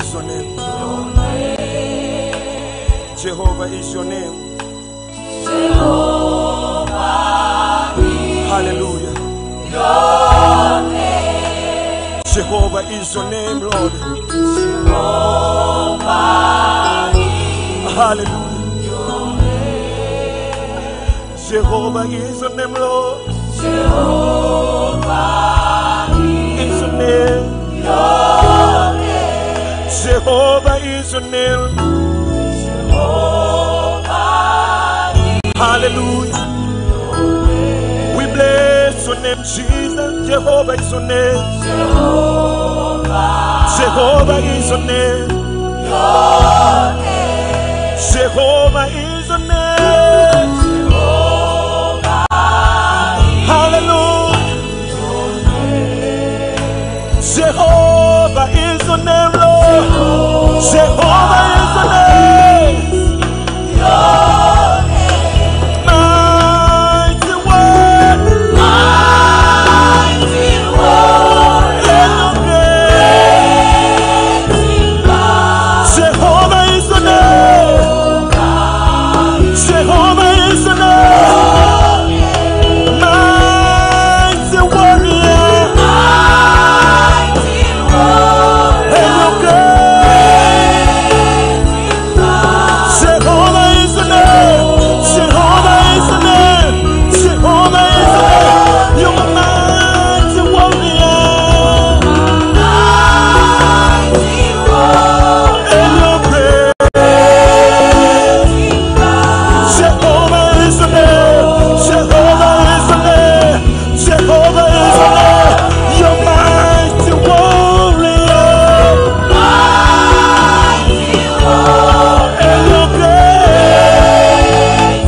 is your name. Jehovah is your name. Hallelujah. Jehovah is your name, Lord. Hallelujah. Jehovah is your name, Lord. Is your name. Jehovah is your name. Hallelujah. We bless your name, Jesus. Jehovah is your name. Jehovah is your name. Jehovah is your name. Hallelujah. Jehovah is your name, Lord. Jehovah is your name. Mighty word. Jehovah is your name. Jehovah is your name. Mighty warrior. Jehovah is your name. Jehovah is your name. Jehovah is your name. You're a mighty warrior. And your praise. Jehovah is the name. Jehovah is the name. Jehovah is the name. You're mighty warrior. And your praise.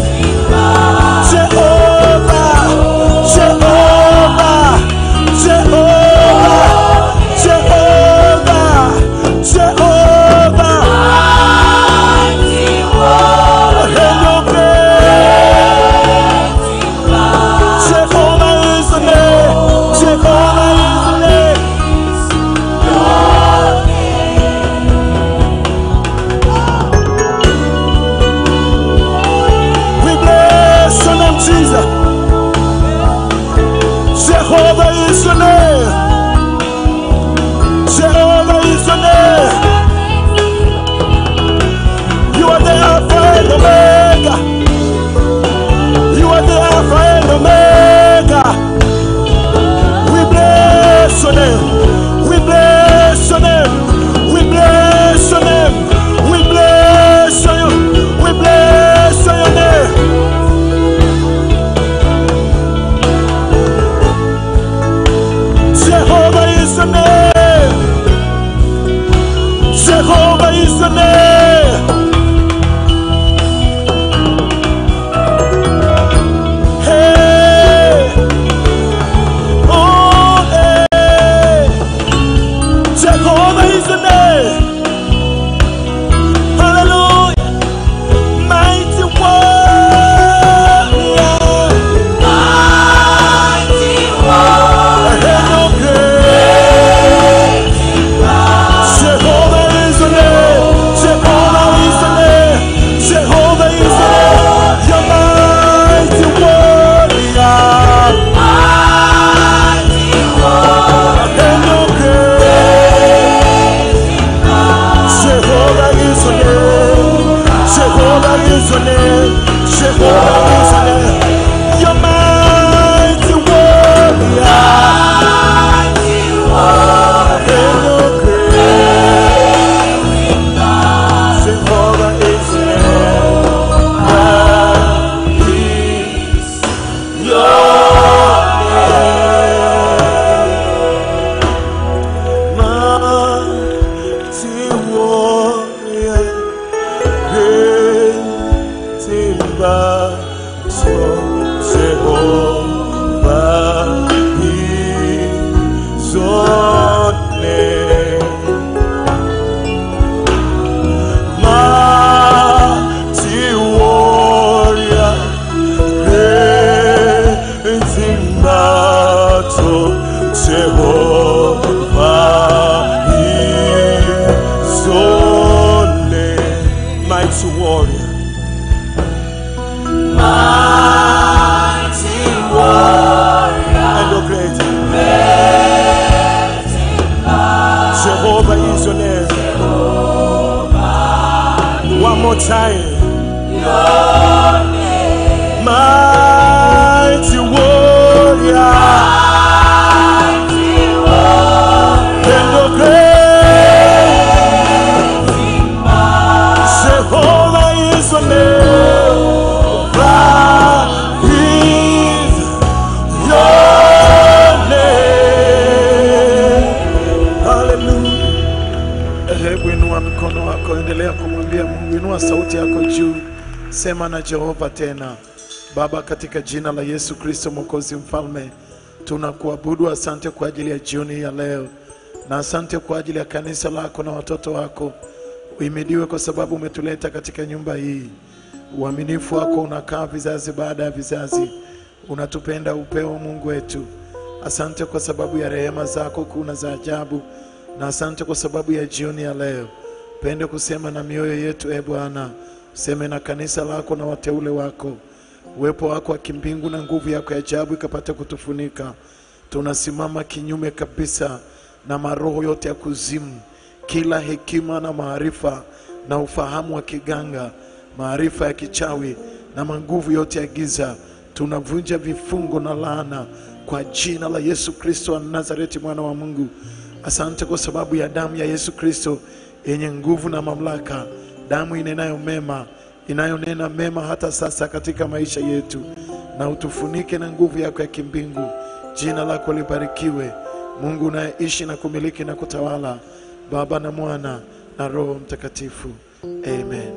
Jehovah, Jehovah, Jehovah, Jehovah, Jehovah. And your praise. Jehovah is the name. Jehovah is the name. We bless your name, Jesus. Jehovah is your name. Jehovah is your name. You are the Alpha and Omega. You are the Alpha and Omega. We bless your name. We bless your name. We bless your name. We bless your We bless your name. Jehovah is your name. Jehovah is your name. Hey. Oh, hey. Jehovah is your name. Hallelujah. Mighty warrior. And your grace. Jehovah is the name. Jehovah is the name. Jehovah is the name. You're mighty warrior. And your grace. Jehovah is your name. One more time. Mighty warrior. And the great Jehovah is your name. Jehovah is your name. Hallelujah. Hebu inua mkono wako, endelea kumwambia Mungu, inua sauti yako juu, sema na Jehova tena. Baba, katika jina la Yesu Kristo Mwokozi Mfalme, tunakuabudu. Asante kwa ajili ya jioni ya leo, na asante kwa ajili ya kanisa lako na watoto wako. Uhimidiwe kwa sababu umetuleta katika nyumba hii. Uaminifu wako unakaa vizazi baada ya vizazi, unatupenda upeo Mungu wetu. Asante kwa sababu ya rehema zako kuna za ajabu, na asante kwa sababu ya jioni ya leo. Pende kusema na mioyo yetu, e Bwana, useme na kanisa lako na wateule wako. Uwepo wako wa kimbingu na nguvu yako ya ajabu ikapate kutufunika. Tunasimama kinyume kabisa na maroho yote ya kuzimu, kila hekima na maarifa na ufahamu wa kiganga, maarifa ya kichawi na manguvu yote ya giza. Tunavunja vifungo na laana kwa jina la Yesu Kristo wa Nazareti, mwana wa Mungu. Asante kwa sababu ya damu ya Yesu Kristo yenye nguvu na mamlaka, damu inenayo mema, inayonena mema hata sasa katika maisha yetu, na utufunike na nguvu yako ya kimbingu. Jina lako libarikiwe, Mungu unayeishi na kumiliki na kutawala, Baba na Mwana na Roho Mtakatifu, amen.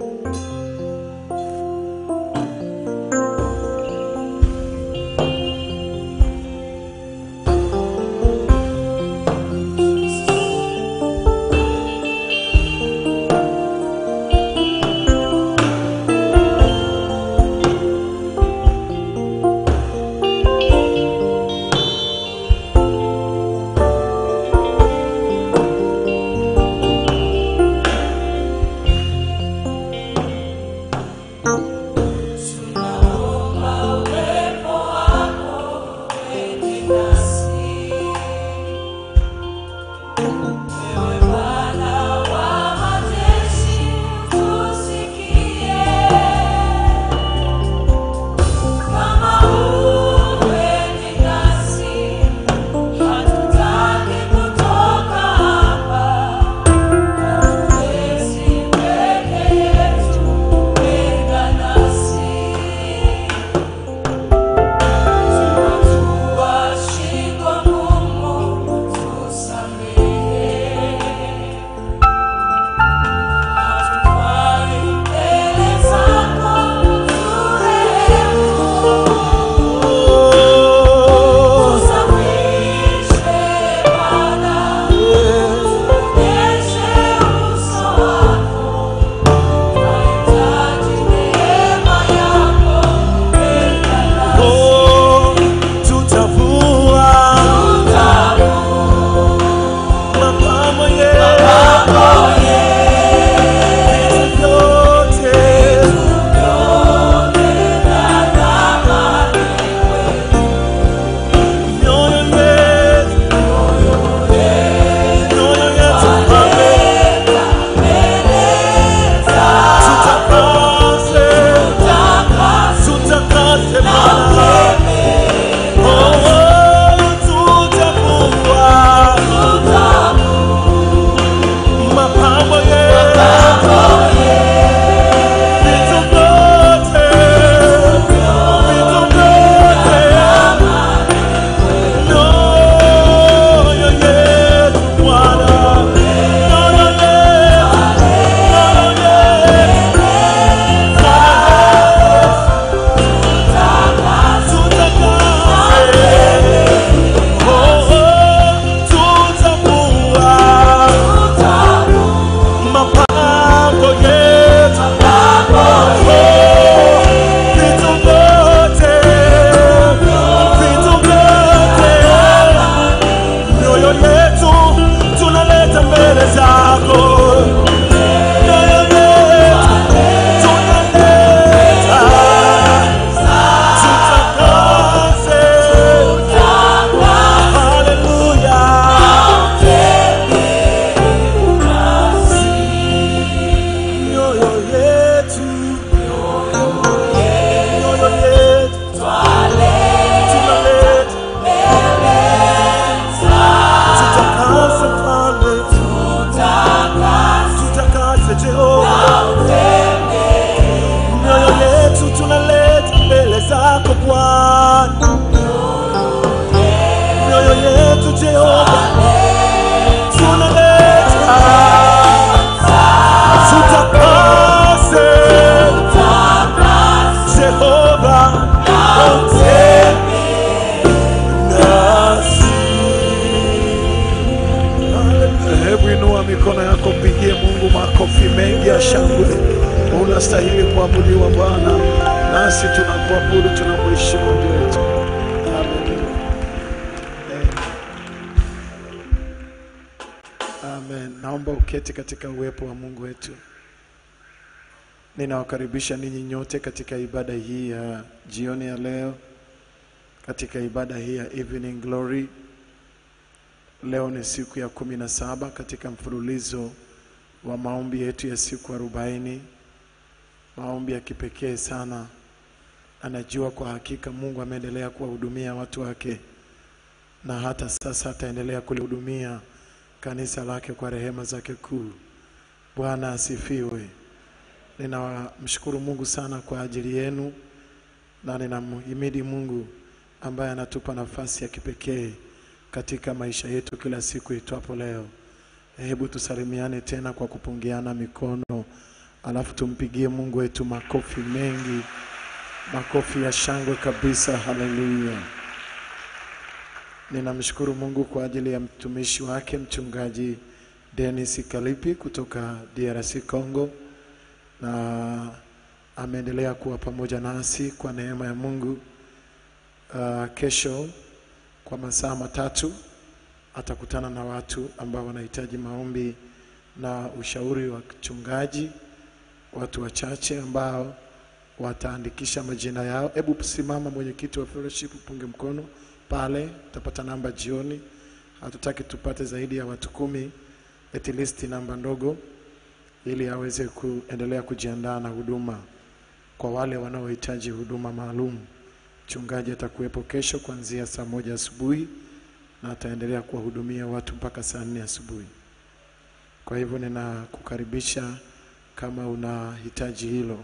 yako, mpigie Mungu makofi mengi ya shangwe. Unastahili kuabudiwa Bwana, nasi tunakuabudu, tunamheshimu Mungu wetu. Haleluya. Amen. Naomba uketi katika uwepo wa Mungu wetu. Ninawakaribisha ninyi nyote katika ibada hii ya jioni ya leo, katika ibada hii ya Evening Glory. Leo ni siku ya kumi na saba katika mfululizo wa maombi yetu ya siku arobaini, maombi ya kipekee sana. Anajua kwa hakika Mungu ameendelea kuwahudumia watu wake na hata sasa ataendelea kulihudumia kanisa lake kwa rehema zake kuu. Bwana asifiwe. Ninamshukuru Mungu sana kwa ajili yenu na ninamhimidi Mungu ambaye anatupa nafasi ya kipekee katika maisha yetu kila siku itwapo leo. Hebu tusalimiane tena kwa kupungiana mikono, alafu tumpigie Mungu wetu makofi mengi, makofi ya shangwe kabisa. Haleluya! Ninamshukuru Mungu kwa ajili ya mtumishi wake mchungaji Dennis Kalipi kutoka DRC Congo, na ameendelea kuwa pamoja nasi kwa neema ya Mungu. Uh, kesho kwa masaa matatu atakutana na watu ambao wanahitaji maombi na ushauri wa kichungaji, watu wachache ambao wataandikisha majina yao. Hebu simama mwenyekiti wa fellowship, upunge mkono pale, utapata namba jioni. Hatutaki tupate zaidi ya watu kumi, at least namba ndogo, ili aweze kuendelea kujiandaa na huduma kwa wale wanaohitaji huduma maalum. Mchungaji atakuwepo kesho kuanzia saa moja asubuhi na ataendelea kuwahudumia watu mpaka saa nne asubuhi. Kwa hivyo ninakukaribisha kama unahitaji hilo.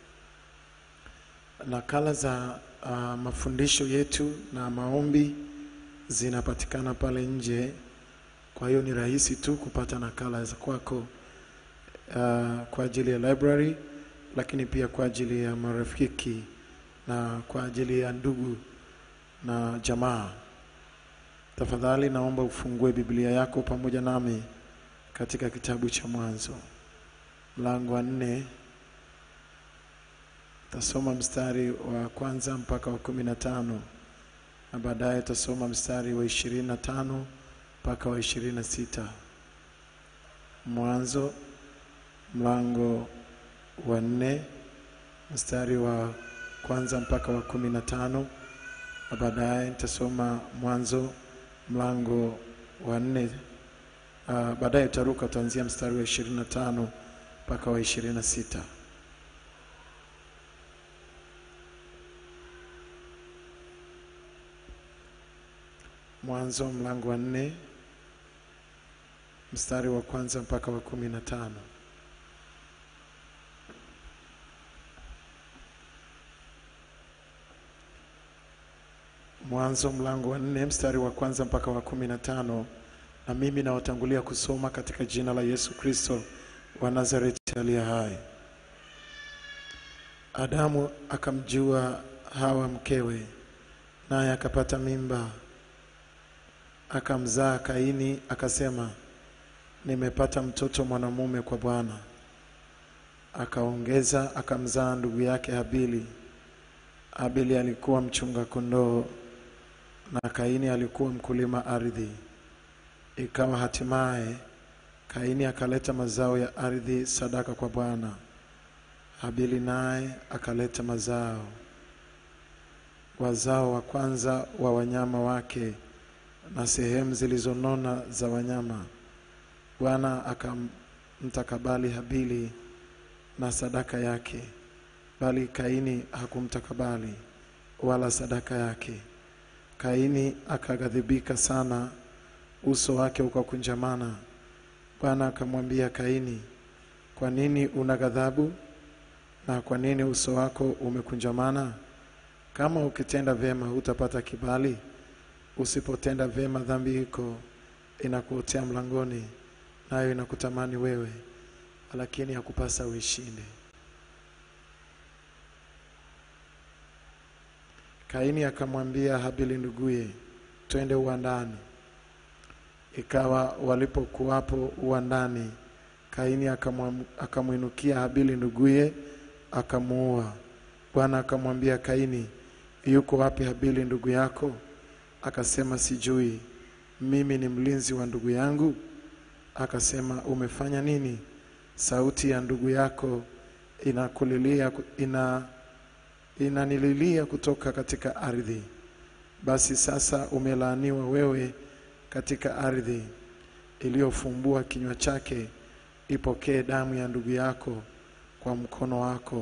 Nakala za uh, mafundisho yetu na maombi zinapatikana pale nje, kwa hiyo ni rahisi tu kupata nakala za kwako uh, kwa ajili ya library, lakini pia kwa ajili ya marafiki na kwa ajili ya ndugu na jamaa. Tafadhali naomba ufungue Biblia yako pamoja nami katika kitabu cha Mwanzo mlango wa nne. Tasoma mstari wa kwanza mpaka wa kumi na tano na baadaye tasoma mstari wa ishirini na tano mpaka wa ishirini na sita. Mwanzo mlango wa nne mstari wa kwanza mpaka wa kumi na tano na baadaye nitasoma Mwanzo mlango wa nne. Uh, baadaye utaruka utaanzia mstari wa ishirini na tano mpaka wa ishirini na sita. Mwanzo mlango wa nne mstari wa kwanza mpaka wa kumi na tano. Mwanzo mlango wa nne mstari wa kwanza mpaka wa kumi na tano. Na mimi nawatangulia kusoma katika jina la Yesu Kristo wa Nazareti aliye hai. Adamu akamjua Hawa mkewe, naye akapata mimba, akamzaa Kaini, akasema, nimepata mtoto mwanamume kwa Bwana. Akaongeza akamzaa ndugu yake Habili. Habili alikuwa mchunga kondoo na Kaini alikuwa mkulima ardhi. Ikawa hatimaye Kaini akaleta mazao ya ardhi sadaka kwa Bwana. Habili naye akaleta mazao wazao wa kwanza wa wanyama wake na sehemu zilizonona za wanyama. Bwana akamtakabali Habili na sadaka yake, bali Kaini hakumtakabali wala sadaka yake. Kaini akaghadhibika sana, uso wake ukakunjamana. Bwana akamwambia Kaini, kwa nini una ghadhabu na kwa nini uso wako umekunjamana? Kama ukitenda vyema hutapata kibali, usipotenda vyema dhambi iko inakuotea mlangoni, nayo inakutamani wewe, lakini hakupasa uishinde. Kaini akamwambia Habili nduguye, twende uwandani. Ikawa walipokuwapo uwandani, Kaini akamwam- akamwinukia Habili nduguye akamuua. Bwana akamwambia Kaini, yuko wapi Habili ndugu yako? Akasema, sijui, mimi ni mlinzi wa ndugu yangu. Akasema, umefanya nini? Sauti ya ndugu yako inakulilia, ina inanililia kutoka katika ardhi. Basi sasa umelaaniwa wewe katika ardhi iliyofumbua kinywa chake, ipokee damu ya ndugu yako kwa mkono wako.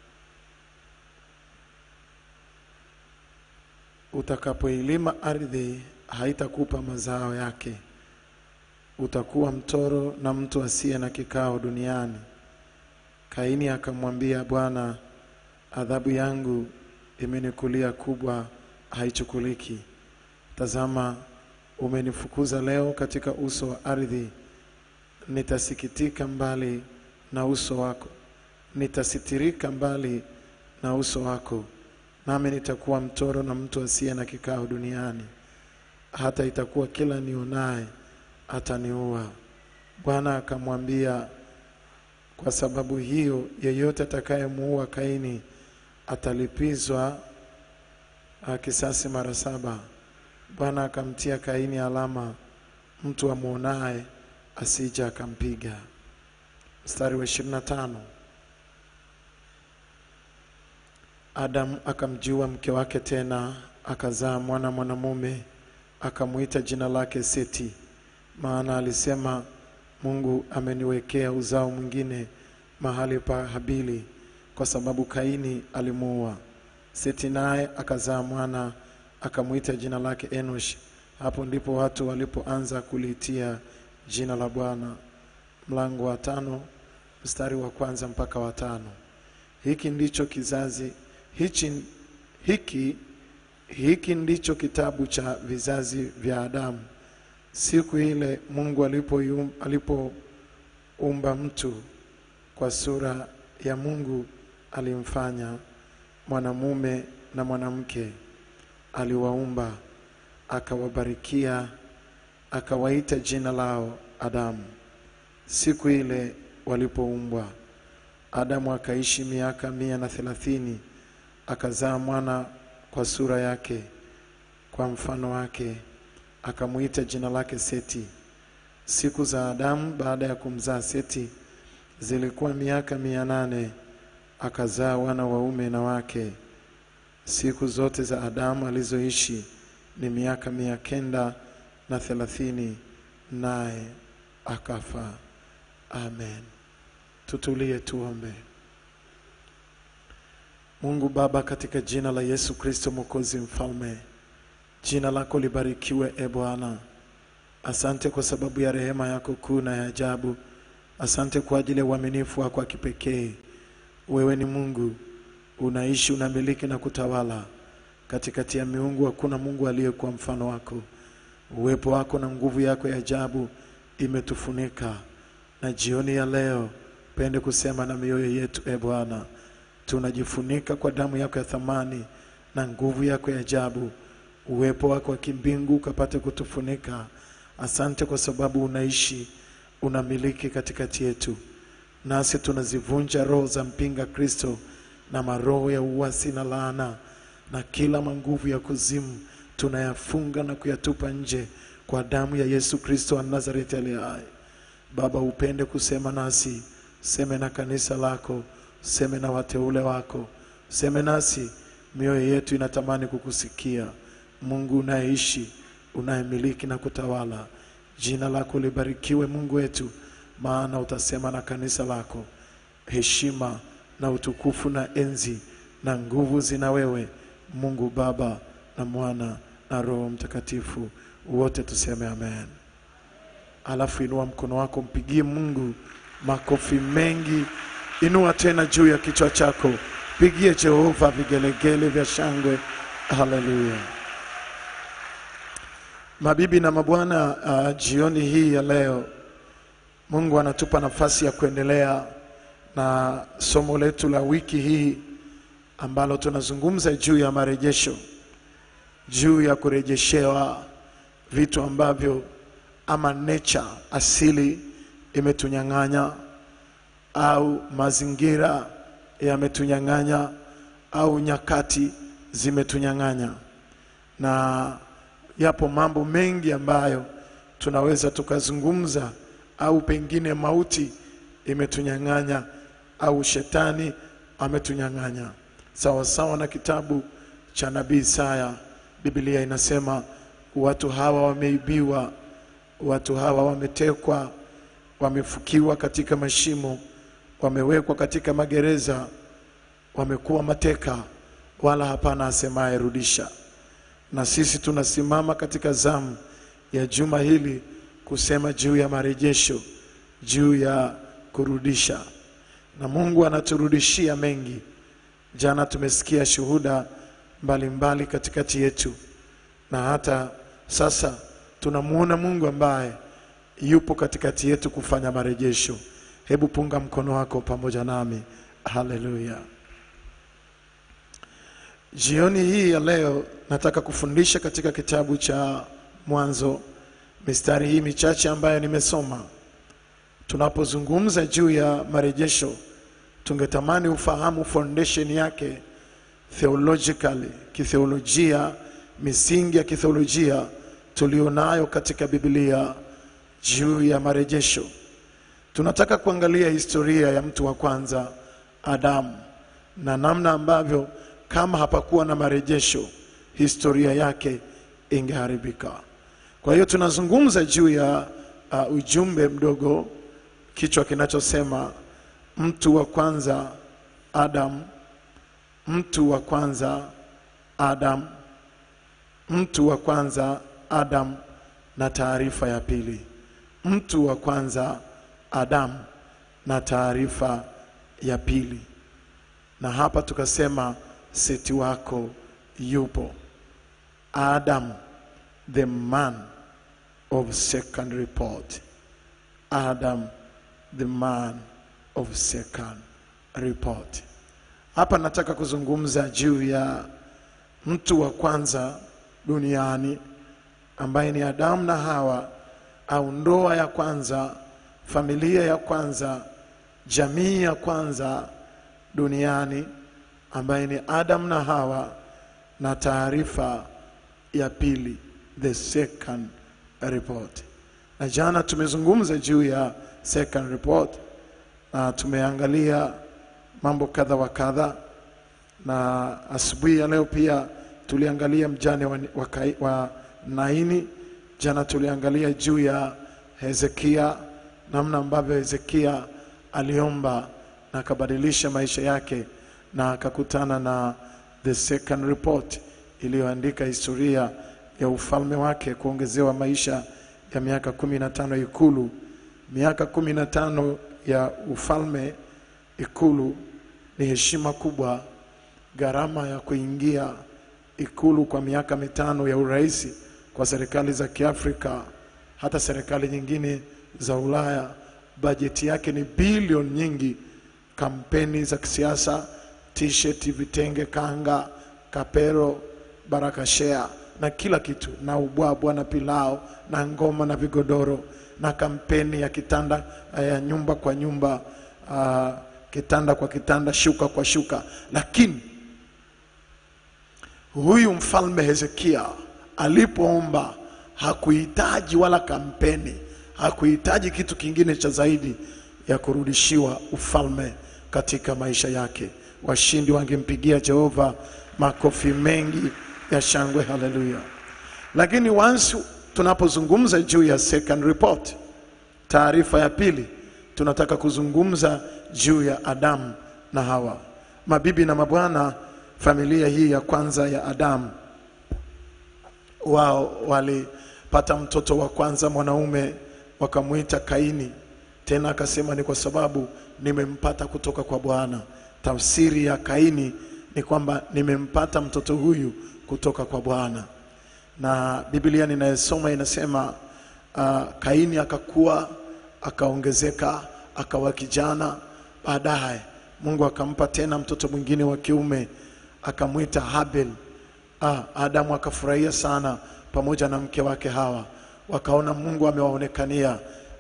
Utakapoilima ardhi, haitakupa mazao yake. Utakuwa mtoro na mtu asiye na kikao duniani. Kaini akamwambia Bwana, adhabu yangu imenikulia kubwa, haichukuliki. Tazama, umenifukuza leo katika uso wa ardhi. Nitasikitika mbali na uso wako, nitasitirika mbali na uso wako, nami nitakuwa mtoro na mtu asiye na kikao duniani. Hata itakuwa kila nionaye ataniua. Bwana akamwambia, kwa sababu hiyo yeyote atakayemuua Kaini atalipizwa ah, kisasi mara saba. Bwana akamtia Kaini alama, mtu amwonaye asija akampiga. Mstari wa ishirini na tano. Adamu akamjua mke wake tena, akazaa mwana mwanamume, akamwita jina lake Seti, maana alisema, Mungu ameniwekea uzao mwingine mahali pa Habili, kwa sababu Kaini alimuua. Seti naye akazaa mwana, akamwita jina lake Enosh. Hapo ndipo watu walipoanza kuliitia jina la Bwana. Mlango wa tano mstari wa kwanza mpaka wa tano. Hiki ndicho kizazi hichi, hiki, hiki ndicho kitabu cha vizazi vya Adamu siku ile Mungu alipoumba alipoumba mtu kwa sura ya Mungu alimfanya mwanamume na mwanamke aliwaumba, akawabarikia, akawaita jina lao Adamu. Siku ile walipoumbwa, Adamu akaishi miaka mia na thelathini, akazaa mwana kwa sura yake, kwa mfano wake akamwita jina lake Seti. Siku za Adamu baada ya kumzaa Seti zilikuwa miaka mia nane, akazaa wana waume na wake. Siku zote za Adamu alizoishi ni miaka mia kenda na thelathini, naye akafa. Amen. Tutulie tuombe. Mungu Baba, katika jina la Yesu Kristo Mwokozi Mfalme, Jina lako libarikiwe e Bwana. Asante kwa sababu ya rehema yako kuu na ya ajabu. Asante kwa ajili ya uaminifu wako wa kipekee. Wewe ni Mungu, unaishi, unamiliki na kutawala. Katikati ya miungu hakuna Mungu aliyekuwa mfano wako. Uwepo wako na nguvu yako ya ajabu imetufunika, na jioni ya leo pende kusema na mioyo yetu e Bwana, tunajifunika kwa damu yako ya thamani na nguvu yako ya ajabu uwepo wako wa kimbingu ukapate kutufunika. Asante kwa sababu unaishi, unamiliki katikati yetu, nasi tunazivunja roho za mpinga Kristo na maroho ya uasi na laana na kila manguvu ya kuzimu tunayafunga na kuyatupa nje kwa damu ya Yesu Kristo wa Nazareti aliye hai. Baba, upende kusema nasi, seme na kanisa lako, seme na wateule wako, seme nasi, mioyo yetu inatamani kukusikia. Mungu unayeishi, unayemiliki na kutawala, jina lako libarikiwe Mungu wetu, maana utasema na kanisa lako. Heshima na utukufu na enzi na nguvu zina wewe, Mungu Baba na Mwana na Roho Mtakatifu, wote tuseme amen. Alafu inua mkono wako, mpigie Mungu makofi mengi. Inua tena juu ya kichwa chako, pigie Jehova vigelegele vya shangwe. Haleluya! Mabibi na mabwana, uh, jioni hii ya leo Mungu anatupa nafasi ya kuendelea na somo letu la wiki hii ambalo tunazungumza juu ya marejesho, juu ya kurejeshewa vitu ambavyo ama nature asili imetunyang'anya au mazingira yametunyang'anya au nyakati zimetunyang'anya, na yapo mambo mengi ambayo tunaweza tukazungumza, au pengine mauti imetunyang'anya au shetani ametunyang'anya, sawa sawa na kitabu cha nabii Isaya. Biblia inasema watu hawa wameibiwa, watu hawa wametekwa, wamefukiwa katika mashimo, wamewekwa katika magereza, wamekuwa mateka, wala hapana asemaye rudisha. Na sisi tunasimama katika zamu ya juma hili kusema juu ya marejesho, juu ya kurudisha, na Mungu anaturudishia mengi. Jana tumesikia shuhuda mbalimbali mbali katikati yetu, na hata sasa tunamwona Mungu ambaye yupo katikati yetu kufanya marejesho. Hebu punga mkono wako pamoja nami. Haleluya! Jioni hii ya leo nataka kufundisha katika kitabu cha Mwanzo, mistari hii michache ambayo nimesoma. Tunapozungumza juu ya marejesho, tungetamani ufahamu foundation yake theologically, kitheolojia, misingi ya kitheolojia tulionayo katika Biblia juu ya marejesho. Tunataka kuangalia historia ya mtu wa kwanza Adamu na namna ambavyo kama hapakuwa na marejesho historia yake ingeharibika. Kwa hiyo tunazungumza juu ya uh, ujumbe mdogo, kichwa kinachosema mtu wa kwanza Adam, mtu wa kwanza Adam, mtu wa kwanza Adam na taarifa ya pili. Mtu wa kwanza Adam na taarifa ya pili. Na hapa tukasema seti wako yupo Adam the man of second report. Adam the man of second report. Hapa nataka kuzungumza juu ya mtu wa kwanza duniani ambaye ni Adamu na Hawa au ndoa ya kwanza, familia ya kwanza, jamii ya kwanza duniani ambaye ni Adam na Hawa na taarifa ya pili, the second report. Na jana tumezungumza juu ya second report na tumeangalia mambo kadha wa kadha, na asubuhi ya leo pia tuliangalia mjane wa, wa, Kai- wa Naini. Jana tuliangalia juu ya Hezekia, namna ambavyo Hezekia aliomba na akabadilisha maisha yake na akakutana na the second report iliyoandika historia ya ufalme wake, kuongezewa maisha ya miaka kumi na tano ikulu. Miaka kumi na tano ya ufalme ikulu ni heshima kubwa. Gharama ya kuingia ikulu kwa miaka mitano ya urais kwa serikali za Kiafrika, hata serikali nyingine za Ulaya, bajeti yake ni bilioni nyingi. Kampeni za kisiasa, t-shirt, vitenge, kanga, kapero, barakashea na kila kitu, na ubwabwa na pilao na ngoma na vigodoro na kampeni ya kitanda ya nyumba kwa nyumba, uh, kitanda kwa kitanda, shuka kwa shuka. Lakini huyu mfalme Hezekia alipoomba hakuhitaji wala kampeni, hakuhitaji kitu kingine cha zaidi ya kurudishiwa ufalme katika maisha yake. Washindi wangempigia Jehova makofi mengi ya shangwe, haleluya. Lakini once tunapozungumza juu ya second report, taarifa ya pili, tunataka kuzungumza juu ya Adamu na Hawa. Mabibi na mabwana, familia hii ya kwanza ya Adamu, wao walipata mtoto wa kwanza mwanaume, wakamwita Kaini. Tena akasema ni kwa sababu nimempata kutoka kwa Bwana. Tafsiri ya Kaini ni kwamba nimempata mtoto huyu kutoka kwa Bwana na Biblia ninayosoma inasema uh, Kaini akakua akaongezeka akawa kijana. Baadaye Mungu akampa tena mtoto mwingine wa kiume akamwita Habel. Ah, Adamu akafurahia sana pamoja na mke wake Hawa, wakaona Mungu amewaonekania,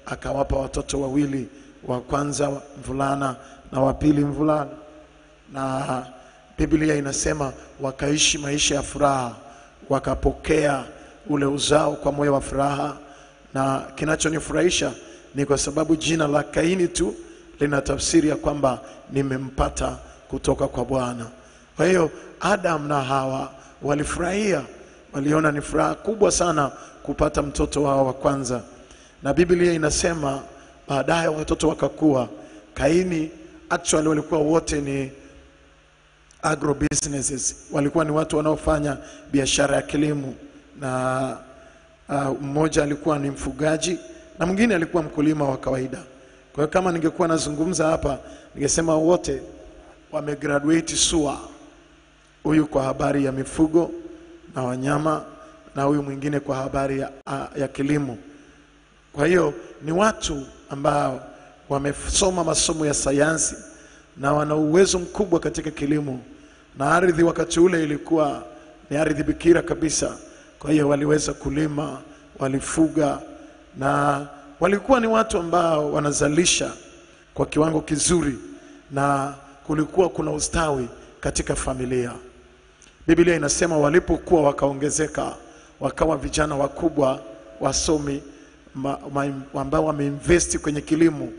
akawapa watoto wawili, wa kwanza mvulana na wa pili mvulana, na Biblia inasema wakaishi maisha ya furaha, wakapokea ule uzao kwa moyo wa furaha. Na kinachonifurahisha ni kwa sababu jina la Kaini tu lina tafsiri ya kwamba nimempata kutoka kwa Bwana. Kwa hiyo Adam na Hawa walifurahia, waliona ni furaha kubwa sana kupata mtoto wao wa kwanza, na Biblia inasema baadaye watoto wakakua. Kaini actually walikuwa wote ni agro businesses, walikuwa ni watu wanaofanya biashara ya kilimo, na uh, mmoja alikuwa ni mfugaji na mwingine alikuwa mkulima wa kawaida. Kwa hiyo kama ningekuwa nazungumza hapa, ningesema wote wamegraduate SUA, huyu kwa habari ya mifugo na wanyama na huyu mwingine kwa habari ya, ya kilimo. Kwa hiyo ni watu ambao wamesoma masomo ya sayansi na wana uwezo mkubwa katika kilimo, na ardhi wakati ule ilikuwa ni ardhi bikira kabisa. Kwa hiyo waliweza kulima, walifuga na walikuwa ni watu ambao wanazalisha kwa kiwango kizuri, na kulikuwa kuna ustawi katika familia. Biblia inasema walipokuwa wakaongezeka, wakawa vijana wakubwa wasomi ma, ma, ambao wameinvesti kwenye kilimo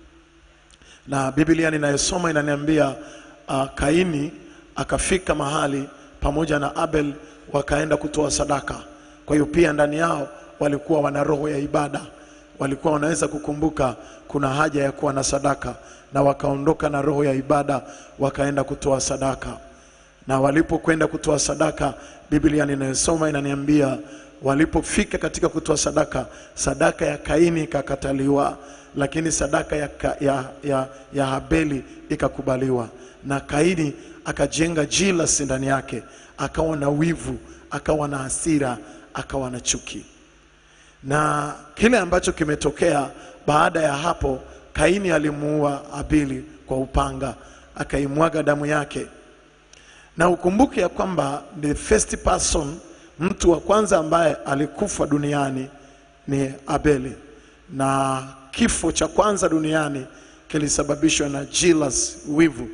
na Biblia ninayosoma inaniambia uh, Kaini akafika mahali pamoja na Abel wakaenda kutoa sadaka. Kwa hiyo pia ndani yao walikuwa wana roho ya ibada, walikuwa wanaweza kukumbuka kuna haja ya kuwa na sadaka, na wakaondoka na roho ya ibada wakaenda kutoa sadaka. Na walipokwenda kutoa sadaka, Biblia ninayosoma inaniambia walipofika katika kutoa sadaka, sadaka ya Kaini ikakataliwa, lakini sadaka ya, ka, ya, ya, ya Habeli ikakubaliwa. Na Kaini akajenga jealousy ndani yake, akawa na wivu, akawa na hasira, akawa na chuki. Na kile ambacho kimetokea baada ya hapo, Kaini alimuua Habili kwa upanga, akaimwaga damu yake. Na ukumbuke ya kwamba the first person mtu wa kwanza ambaye alikufa duniani ni Abeli, na kifo cha kwanza duniani kilisababishwa na jealous, wivu.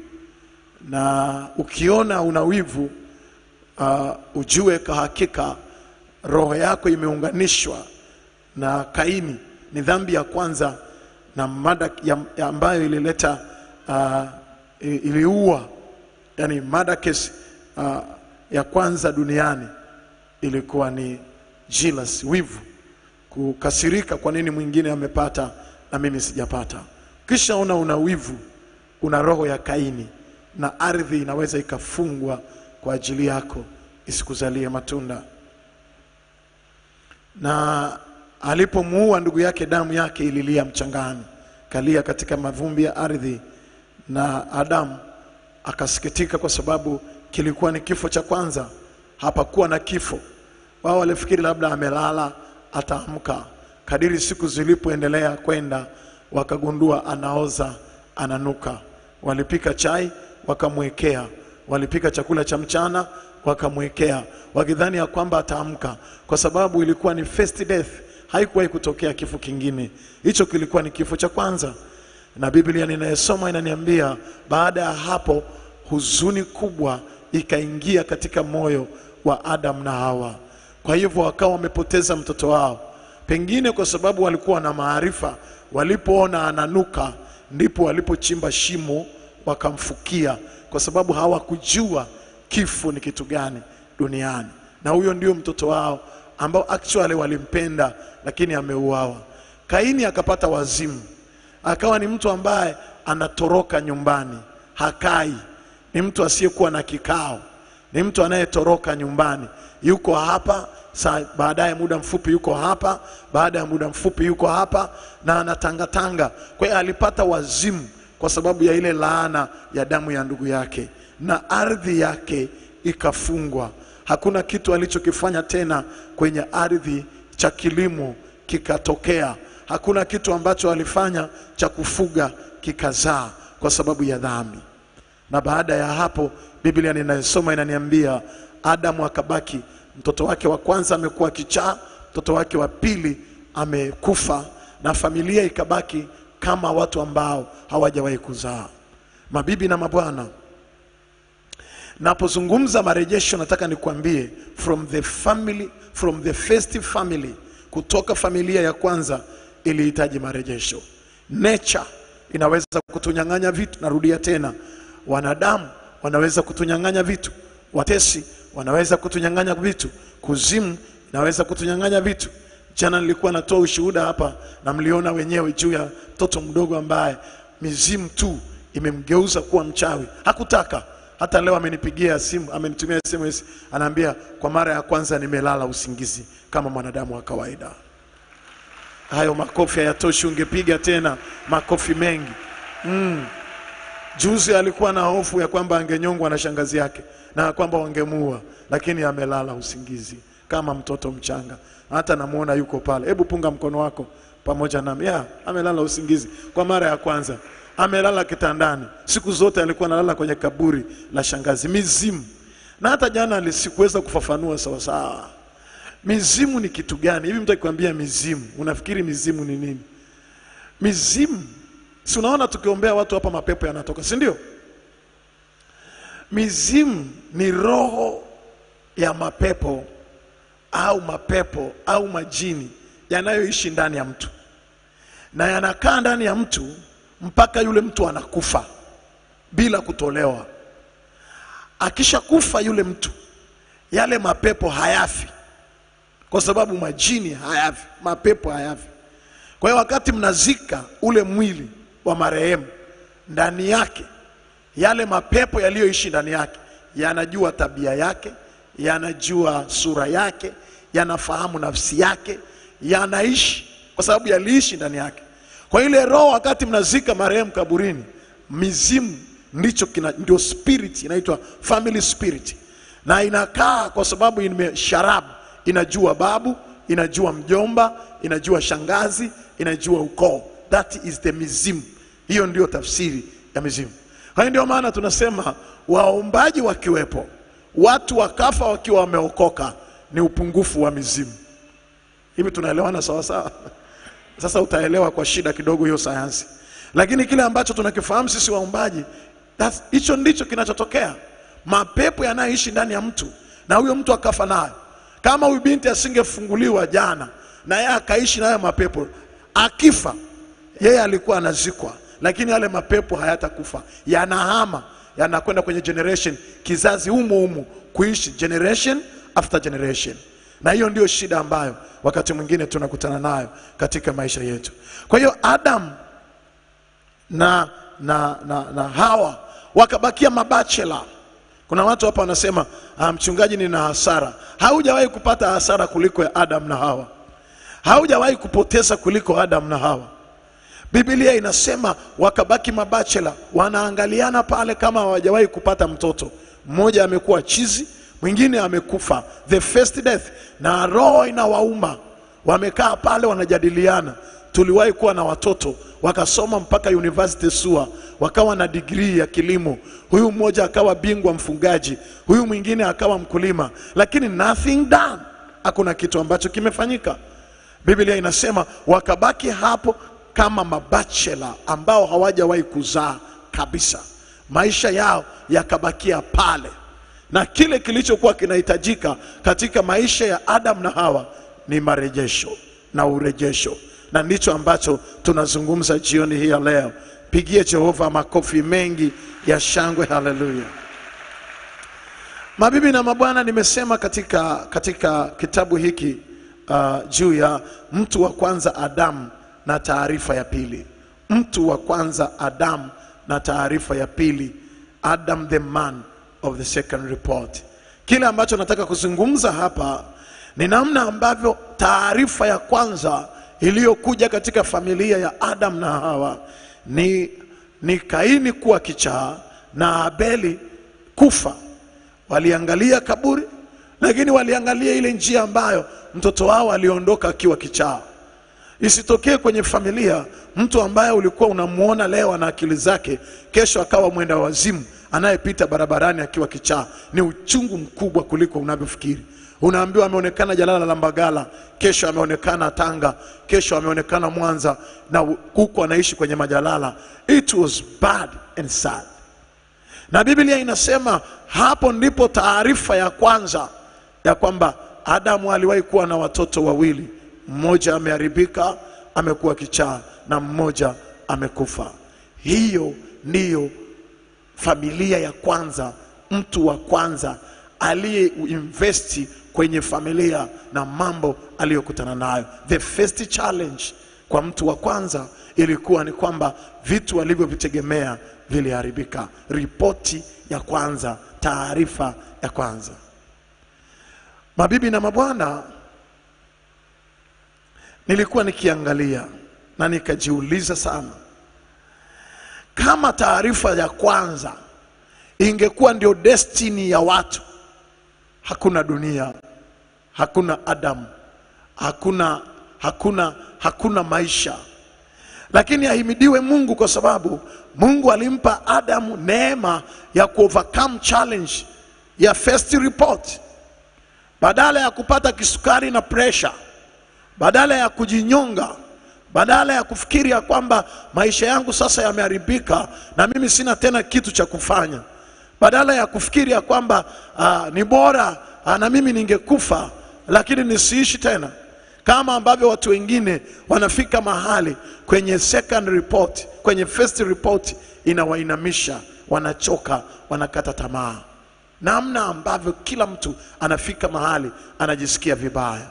Na ukiona una wivu uh, ujue kwa hakika roho yako imeunganishwa na Kaini. Ni dhambi ya kwanza na mada ya, ya ambayo ilileta uh, iliua, yani mada case uh, ya kwanza duniani ilikuwa ni jealous, wivu, kukasirika, kwa nini mwingine amepata na mimi sijapata. Kisha una una wivu, una roho ya Kaini, na ardhi inaweza ikafungwa kwa ajili yako isikuzalie matunda. Na alipomuua ndugu yake, damu yake ililia mchangani, kalia katika mavumbi ya ardhi, na Adamu akasikitika kwa sababu kilikuwa ni kifo cha kwanza hapakuwa na kifo. Wao walifikiri labda amelala ataamka. Kadiri siku zilipoendelea kwenda, wakagundua anaoza, ananuka. Walipika chai wakamwekea, walipika chakula cha mchana wakamwekea, wakidhani ya kwamba ataamka, kwa sababu ilikuwa ni first death. Haikuwahi kutokea kifo kingine, hicho kilikuwa ni kifo cha kwanza. Na Biblia ninayosoma inaniambia baada ya hapo huzuni kubwa ikaingia katika moyo wa Adam na Hawa. Kwa hivyo wakawa wamepoteza mtoto wao, pengine kwa sababu walikuwa na maarifa. Walipoona ananuka, ndipo walipochimba shimo wakamfukia, kwa sababu hawakujua kifo ni kitu gani duniani. Na huyo ndio mtoto wao ambao actually walimpenda, lakini ameuawa. Kaini akapata wazimu, akawa ni mtu ambaye anatoroka nyumbani, hakai, ni mtu asiyekuwa na kikao ni mtu anayetoroka nyumbani, yuko hapa saa, baadaye muda mfupi yuko hapa, baada ya muda mfupi yuko hapa, na anatangatanga. Kwa hiyo alipata wazimu kwa sababu ya ile laana ya damu ya ndugu yake, na ardhi yake ikafungwa. Hakuna kitu alichokifanya tena kwenye ardhi cha kilimo kikatokea. Hakuna kitu ambacho alifanya cha kufuga kikazaa kwa sababu ya dhambi. Na baada ya hapo Biblia ninayosoma inaniambia Adamu akabaki, mtoto wake wa kwanza amekuwa kichaa, mtoto wake wa pili amekufa, na familia ikabaki kama watu ambao hawajawahi kuzaa. Mabibi na mabwana, napozungumza marejesho, nataka nikuambie from the family, from the first family, kutoka familia ya kwanza ilihitaji marejesho. Nature inaweza kutunyang'anya vitu. Narudia tena, wanadamu wanaweza kutunyang'anya vitu, watesi wanaweza kutunyang'anya vitu, kuzimu inaweza kutunyang'anya vitu. Jana nilikuwa natoa ushuhuda hapa na mliona wenyewe juu ya mtoto mdogo ambaye mizimu tu imemgeuza kuwa mchawi. Hakutaka. Hata leo amenipigia simu, amenitumia SMS, anaambia kwa mara ya kwanza nimelala usingizi kama mwanadamu wa kawaida. Hayo makofi hayatoshi, ungepiga tena makofi mengi. Mm. Juzi alikuwa na hofu ya kwamba angenyongwa na shangazi yake na kwamba wangemuua, lakini amelala usingizi kama mtoto mchanga. Hata namuona yuko pale. Hebu punga mkono wako pamoja nami. Ya, amelala usingizi kwa mara ya kwanza. Amelala kitandani. Siku zote alikuwa analala kwenye kaburi la shangazi. Mizimu. Na hata jana alisikuweza kufafanua sawa sawa. Mizimu ni kitu gani? Hivi mtu akikwambia mizimu, unafikiri mizimu ni nini? Mizimu, si unaona tukiombea watu hapa mapepo yanatoka, si ndio? Mizimu ni roho ya mapepo au mapepo au majini yanayoishi ndani ya mtu na yanakaa ndani ya mtu mpaka yule mtu anakufa bila kutolewa. Akishakufa yule mtu, yale mapepo hayafi, kwa sababu majini hayafi, mapepo hayafi. Kwa hiyo wakati mnazika ule mwili wa marehemu, ndani yake yale mapepo yaliyoishi ndani yake yanajua tabia yake, yanajua sura yake, yanafahamu nafsi yake, yanaishi kwa sababu yaliishi ndani yake. Kwa ile roho, wakati mnazika marehemu kaburini, mizimu ndicho kina, ndio spirit inaitwa family spirit, na inakaa kwa sababu imesharabu, inajua babu, inajua mjomba, inajua shangazi, inajua ukoo. That is the mizimu. Hiyo ndio tafsiri ya mizimu. Kwa hiyo ndio maana tunasema waombaji wakiwepo, watu wakafa wakiwa wameokoka, ni upungufu wa mizimu. Hivi tunaelewana sawa sawa? Sasa utaelewa kwa shida kidogo hiyo sayansi, lakini kile ambacho tunakifahamu sisi waombaji, that's- hicho ndicho kinachotokea. Mapepo yanayoishi ndani ya mtu na huyo mtu akafa nayo. Kama huyu binti asingefunguliwa jana na yeye akaishi nayo mapepo, akifa yeye alikuwa anazikwa, lakini yale mapepo hayatakufa, yanahama, yanakwenda kwenye generation, kizazi humo humo, kuishi generation after generation. Na hiyo ndio shida ambayo wakati mwingine tunakutana nayo katika maisha yetu. Kwa hiyo Adam na, na, na, na Hawa wakabakia mabachela. Kuna watu hapa wanasema ah, mchungaji, nina hasara. Haujawahi kupata hasara kuliko ya Adam na Hawa, haujawahi kupoteza kuliko Adam na Hawa. Biblia inasema wakabaki mabachela, wanaangaliana pale kama hawajawahi kupata mtoto. Mmoja amekuwa chizi, mwingine amekufa, the first death, na roho inawauma. Wamekaa pale wanajadiliana, tuliwahi kuwa na watoto wakasoma mpaka university SUA, wakawa na digrii ya kilimo. Huyu mmoja akawa bingwa mfungaji, huyu mwingine akawa mkulima, lakini nothing done, hakuna kitu ambacho kimefanyika. Biblia inasema wakabaki hapo kama mabachela ambao hawajawahi kuzaa kabisa, maisha yao yakabakia pale, na kile kilichokuwa kinahitajika katika maisha ya Adam na Hawa ni marejesho na urejesho, na ndicho ambacho tunazungumza jioni hii ya leo. Pigie Jehova makofi mengi ya shangwe, haleluya. Mabibi na mabwana, nimesema katika, katika kitabu hiki uh, juu ya mtu wa kwanza Adamu na taarifa ya pili. Mtu wa kwanza Adamu na taarifa ya pili, Adam the man of the second report. Kile ambacho nataka kuzungumza hapa ni namna ambavyo taarifa ya kwanza iliyokuja katika familia ya Adam na Hawa ni, ni Kaini kuwa kichaa na Abeli kufa. Waliangalia kaburi, lakini waliangalia ile njia ambayo mtoto wao aliondoka akiwa kichaa. Isitokee kwenye familia mtu ambaye ulikuwa unamuona leo ana akili zake, kesho akawa mwenda wazimu anayepita barabarani akiwa kichaa. Ni uchungu mkubwa kuliko unavyofikiri. Unaambiwa ameonekana Jalala la Mbagala, kesho ameonekana Tanga, kesho ameonekana Mwanza, na huku anaishi kwenye majalala. It was bad and sad. Na Biblia inasema hapo ndipo taarifa ya kwanza ya kwamba Adamu aliwahi kuwa na watoto wawili, mmoja ameharibika, amekuwa kichaa, na mmoja amekufa. Hiyo ndiyo familia ya kwanza, mtu wa kwanza aliyeinvesti kwenye familia na mambo aliyokutana nayo. The first challenge kwa mtu wa kwanza ilikuwa ni kwamba vitu alivyovitegemea viliharibika. Ripoti ya kwanza, taarifa ya kwanza. Mabibi na mabwana, nilikuwa nikiangalia na nikajiuliza sana, kama taarifa ya kwanza ingekuwa ndio destiny ya watu, hakuna dunia, hakuna Adamu, hakuna, hakuna, hakuna maisha. Lakini ahimidiwe Mungu kwa sababu Mungu alimpa Adamu neema ya kuovercome challenge ya first report. Badala ya kupata kisukari na pressure, badala ya kujinyonga, badala ya kufikiri ya kwamba maisha yangu sasa yameharibika na mimi sina tena kitu cha kufanya, badala ya kufikiri ya kwamba ah, ni bora ah, na mimi ningekufa lakini nisiishi tena, kama ambavyo watu wengine wanafika mahali kwenye second report, kwenye first report inawainamisha, wanachoka, wanakata tamaa, namna ambavyo kila mtu anafika mahali anajisikia vibaya.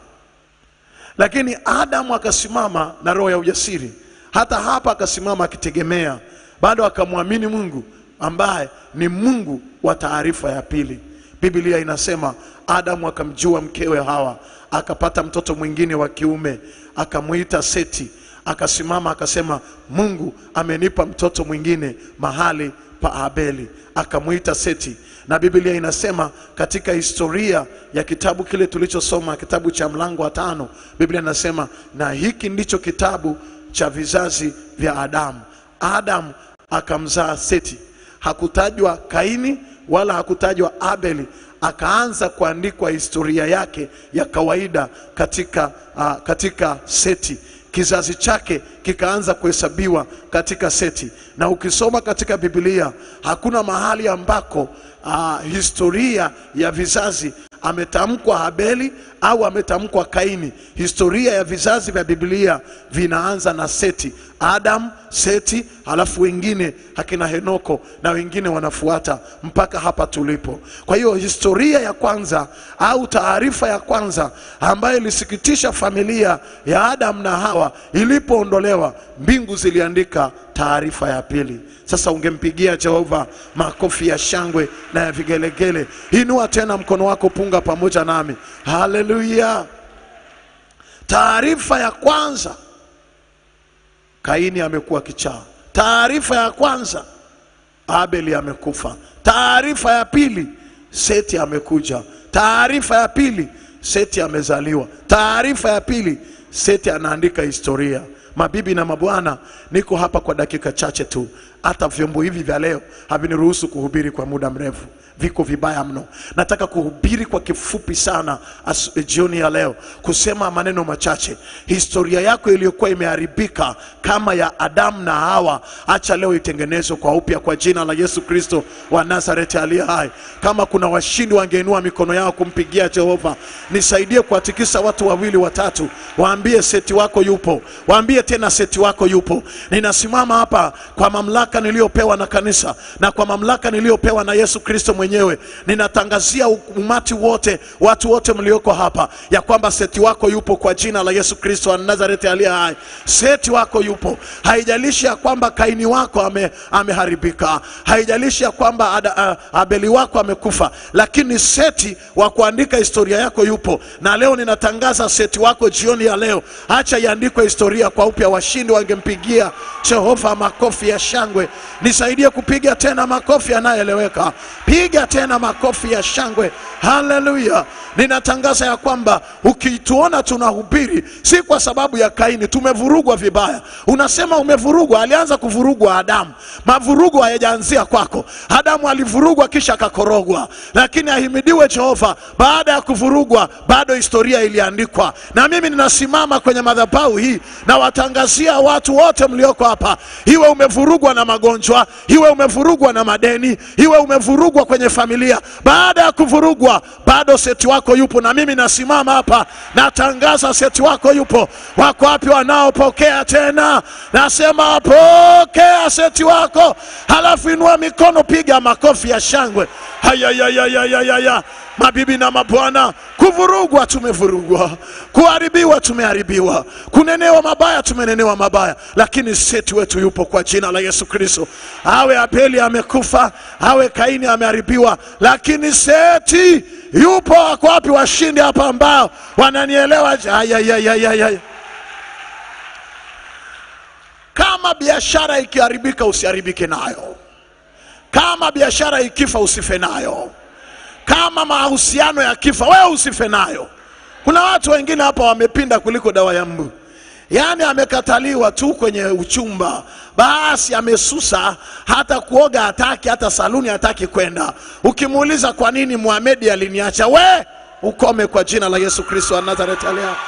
Lakini Adamu akasimama na roho ya ujasiri, hata hapa akasimama akitegemea, bado akamwamini Mungu ambaye ni Mungu wa taarifa ya pili. Biblia inasema Adamu akamjua mkewe Hawa, akapata mtoto mwingine wa kiume, akamwita Seti. Akasimama akasema, Mungu amenipa mtoto mwingine mahali pa Abeli, akamwita Seti. Na Biblia inasema katika historia ya kitabu kile tulichosoma, kitabu cha mlango wa tano, Biblia inasema na hiki ndicho kitabu cha vizazi vya Adamu. Adamu akamzaa Seti. Hakutajwa Kaini wala hakutajwa Abeli, akaanza kuandikwa historia yake ya kawaida katika, uh, katika Seti. Kizazi chake kikaanza kuhesabiwa katika Seti, na ukisoma katika Biblia hakuna mahali ambako uh, historia ya vizazi ametamkwa Abeli au ametamkwa Kaini. Historia ya vizazi vya Biblia vinaanza na Seti, Adam, Seti, halafu wengine akina Henoko na wengine wanafuata mpaka hapa tulipo. Kwa hiyo historia ya kwanza au taarifa ya kwanza ambayo ilisikitisha familia ya Adam na Hawa ilipoondolewa, mbingu ziliandika taarifa ya pili. Sasa ungempigia Jehova makofi ya shangwe na ya vigelegele. Inua tena mkono wako, punga pamoja nami. Haleluya! Taarifa ya kwanza, Kaini amekuwa kichaa. Taarifa ya kwanza, Abeli amekufa. Taarifa ya pili, Seti amekuja. Taarifa ya pili, Seti amezaliwa. Taarifa ya pili, Seti anaandika historia. Mabibi na mabwana, niko hapa kwa dakika chache tu. Hata vyombo hivi vya leo haviniruhusu kuhubiri kwa muda mrefu, viko vibaya mno. Nataka kuhubiri kwa kifupi sana as, jioni ya leo, kusema maneno machache. Historia yako iliyokuwa imeharibika kama ya Adamu na Hawa, acha leo itengenezwe kwa upya kwa jina la Yesu Kristo wa Nazareti aliye hai. Kama kuna washindi wangeinua mikono yao kumpigia Jehova, nisaidie kuwatikisa watu wawili watatu, waambie seti wako yupo, waambie tena seti wako yupo. Ninasimama hapa kwa mamlaka niliyopewa na kanisa na kwa mamlaka niliyopewa na Yesu Kristo mwenyewe, ninatangazia umati wote, watu wote mlioko hapa, ya kwamba seti wako yupo kwa jina la Yesu Kristo wa Nazareti aliye hai. Seti wako yupo, haijalishi ya kwamba Kaini wako ame, ameharibika, haijalishi ya kwamba ada, a, Abeli wako amekufa, lakini seti wa kuandika historia yako yupo, na leo ninatangaza seti wako jioni ya leo, acha iandikwe historia kwa upya wapi ya washindi wangempigia Jehova makofi ya shangwe. Nisaidie kupiga tena makofi yanayoeleweka. Piga tena makofi ya shangwe. Haleluya! Ninatangaza ya kwamba ukituona tunahubiri si kwa sababu ya Kaini, tumevurugwa vibaya. Unasema umevurugwa, alianza kuvurugwa Adamu. Mavurugo hayajaanzia kwako. Adamu alivurugwa kisha akakorogwa, lakini ahimidiwe Jehova, baada ya kuvurugwa bado historia iliandikwa. Na mimi ninasimama kwenye madhabahu hii na watangazia watu wote mlioko hapa, iwe umevurugwa na magonjwa, iwe umevurugwa na madeni, iwe umevurugwa kwenye familia, baada ya kuvurugwa bado seti wako yupo. Na mimi nasimama hapa natangaza seti wako yupo. Wako wapi wanaopokea tena? Nasema pokea seti wako, halafu inua mikono, piga makofi ya shangwe. Hayayayayayaya, mabibi na mabwana, kuvurugwa tumevurugwa, kuharibiwa tumeharibiwa, kunenewa mabaya tumenenewa mabaya, lakini seti wetu yupo kwa jina la Yesu Kristo. Awe Abeli amekufa, awe Kaini ameharibiwa, lakini seti yupo. Wako wapi washindi hapa ambao wananielewa? Ayayayayaya. Kama biashara ikiharibika, usiharibike nayo. Kama biashara ikifa, usife nayo. Kama mahusiano yakifa, wewe usife nayo. Kuna watu wengine hapa wamepinda kuliko dawa ya mbu, yaani amekataliwa tu kwenye uchumba, basi amesusa, hata kuoga hataki, hata saluni hataki kwenda. Ukimuuliza kwa nini Muhamedi aliniacha, we ukome kwa jina la Yesu Kristo wa Nazareti aliye hai.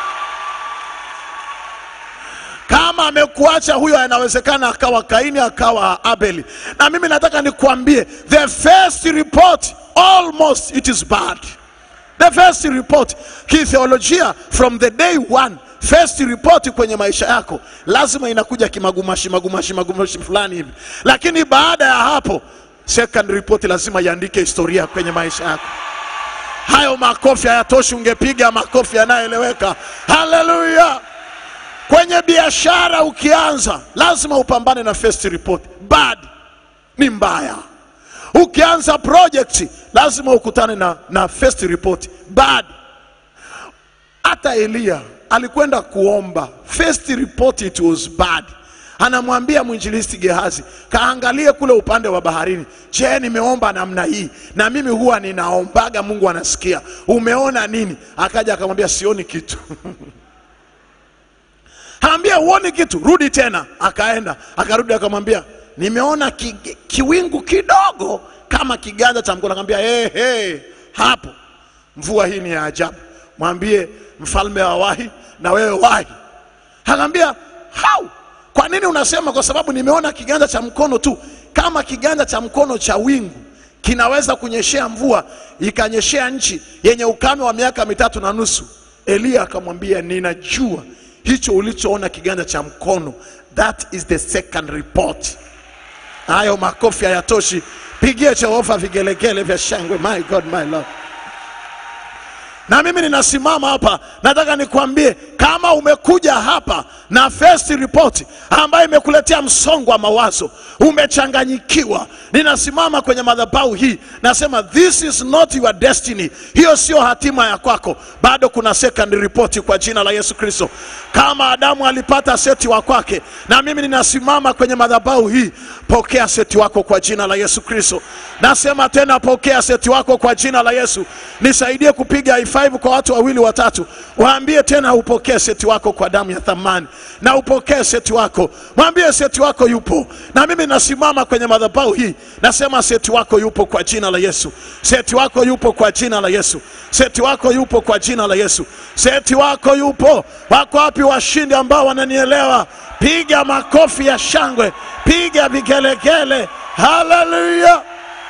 Kama amekuacha huyo, anawezekana akawa Kaini akawa Abeli. Na mimi nataka nikuambie, the first report almost it is bad. The first report kitheolojia, from the day one, first report kwenye maisha yako lazima inakuja kimagumashi magumashi magumashi fulani hivi, lakini baada ya hapo second report lazima iandike historia kwenye maisha yako. Hayo makofi hayatoshi, ungepiga makofi yanayoeleweka. Haleluya! Kwenye biashara ukianza, lazima upambane na first report. Bad ni mbaya. Ukianza project, lazima ukutane na, na first report bad. Hata Eliya alikwenda kuomba, first report it was bad. Anamwambia mwinjilisti Gehazi, kaangalie kule upande wa baharini. Je, nimeomba namna hii? Na mimi huwa ninaombaga, Mungu anasikia. Umeona nini? Akaja akamwambia sioni kitu. Anambia uoni kitu, rudi tena. Akaenda akarudi, akamwambia nimeona ki, kiwingu kidogo kama kiganja cha mkono. Akamwambia hey, hey, hapo mvua hii ni ya ajabu, mwambie mfalme wa wahi na wewe wahi. Akamwambia hau, kwa nini unasema? Kwa sababu nimeona kiganja cha mkono tu. Kama kiganja cha mkono cha wingu kinaweza kunyeshea mvua ikanyeshea nchi yenye ukame wa miaka mitatu na nusu. Eliya akamwambia ninajua hicho ulichoona kiganja cha mkono, that is the second report. Hayo makofi hayatoshi, pigie Jehova vigelegele vya shangwe. My God, my Lord. Na mimi ninasimama hapa, nataka nikwambie, kama umekuja hapa na first report ambayo imekuletea msongo wa mawazo, umechanganyikiwa, ninasimama kwenye madhabahu hii, nasema this is not your destiny, hiyo sio hatima ya kwako. Bado kuna second report kwa jina la Yesu Kristo. Kama Adamu alipata seti wa kwake, na mimi ninasimama kwenye madhabahu hii, pokea seti wako kwa jina la Yesu Kristo. Nasema tena, pokea seti wako kwa jina la Yesu. Nisaidie kupiga high five kwa watu wawili watatu, waambie tena upokee seti wako kwa damu ya thamani, na upokee seti wako, mwambie seti wako yupo. Na mimi nasimama kwenye madhabahu hii, nasema seti wako yupo kwa jina la Yesu, seti wako yupo kwa jina la Yesu, seti wako yupo kwa jina la Yesu, seti wako yupo. Wako wapi washindi ambao wananielewa? Piga makofi ya shangwe, piga vigelegele, haleluya!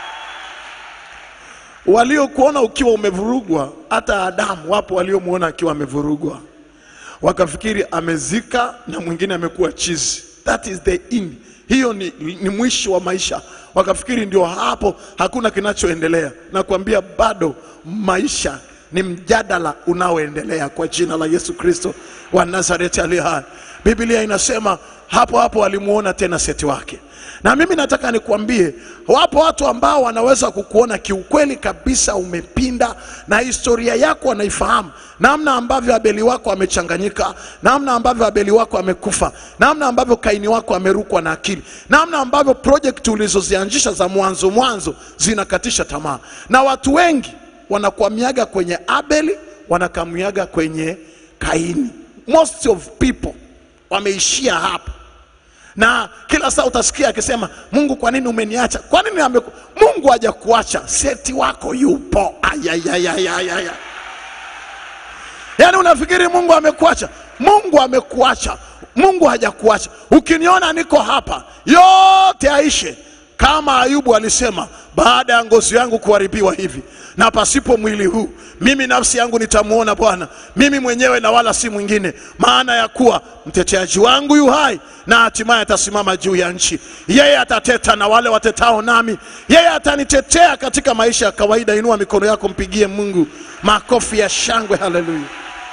waliokuona ukiwa umevurugwa, hata Adamu wapo waliomwona akiwa amevurugwa, wakafikiri amezika na mwingine amekuwa chizi. That is the end. Hiyo ni, ni mwisho wa maisha. Wakafikiri ndio hapo, hakuna kinachoendelea. Nakwambia bado maisha ni mjadala unaoendelea kwa jina la Yesu Kristo wa Nazareti aliye hai. Biblia inasema hapo hapo alimuona tena seti wake, Na mimi nataka nikuambie, wapo watu ambao wanaweza kukuona kiukweli kabisa umepinda, na historia yako wanaifahamu, namna ambavyo Abeli wako amechanganyika, namna ambavyo Abeli wako amekufa, namna ambavyo Kaini wako amerukwa na akili, namna ambavyo project ulizozianzisha za mwanzo mwanzo zinakatisha tamaa, na watu wengi wanakwamiaga kwenye Abeli, wanakamiaga kwenye Kaini. Most of people wameishia hapa na kila saa utasikia akisema Mungu, kwa nini umeniacha? Kwa nini ameku... Mungu hajakuacha, seti wako yupo. Ayayayayaya. Yaani unafikiri Mungu amekuacha? Mungu amekuacha, Mungu hajakuacha. Ukiniona niko hapa, yote aishe kama Ayubu alisema, baada ya ngozi yangu kuharibiwa hivi na pasipo mwili huu, mimi nafsi yangu nitamwona Bwana, mimi mwenyewe na wala si mwingine. Maana ya kuwa mteteaji wangu yu hai, na hatimaye atasimama juu ya nchi. Yeye atateta na wale watetao nami, yeye atanitetea katika maisha ya kawaida. Inua mikono yako, mpigie Mungu makofi ya shangwe. Haleluya!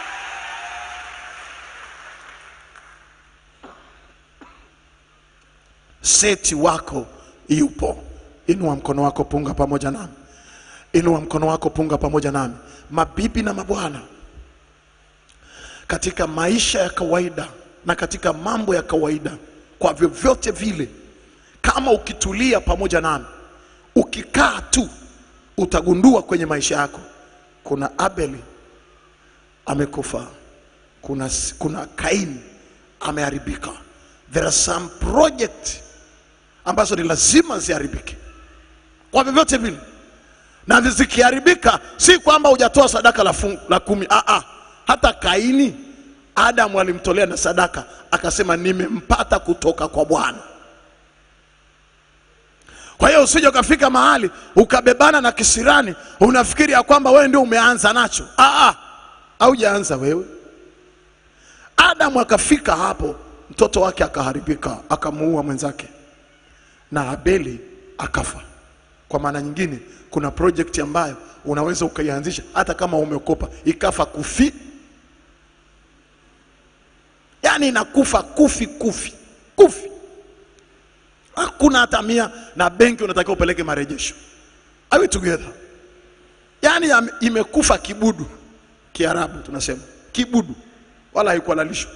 Seti wako yupo. Inua mkono wako, punga pamoja nami. Inua mkono wako, punga pamoja nami. Mabibi na mabwana, katika maisha ya kawaida na katika mambo ya kawaida, kwa vyovyote vile, kama ukitulia pamoja nami, ukikaa tu, utagundua kwenye maisha yako kuna Abeli amekufa, kuna, kuna Kaini ameharibika. There are some project ambazo ni lazima ziharibike kwa vyovyote vile, na zikiharibika, si kwamba hujatoa sadaka la, fungu, la kumi. Ah, ah. Hata Kaini Adamu alimtolea na sadaka, akasema nimempata kutoka kwa Bwana. Kwa hiyo usije ukafika mahali ukabebana na kisirani, unafikiri ya kwamba wewe ndio umeanza nacho. Ah, ah. Haujaanza wewe. Adamu akafika hapo, mtoto wake akaharibika, akamuua mwenzake na Abeli akafa. Kwa maana nyingine, kuna project ambayo unaweza ukaianzisha hata kama umekopa, ikafa kufi, yaani inakufa kufi kufi kufi, hakuna hata mia, na benki unatakiwa upeleke marejesho. Are we together? Yaani yame- imekufa kibudu, Kiarabu tunasema kibudu, wala haikuhalalishwa.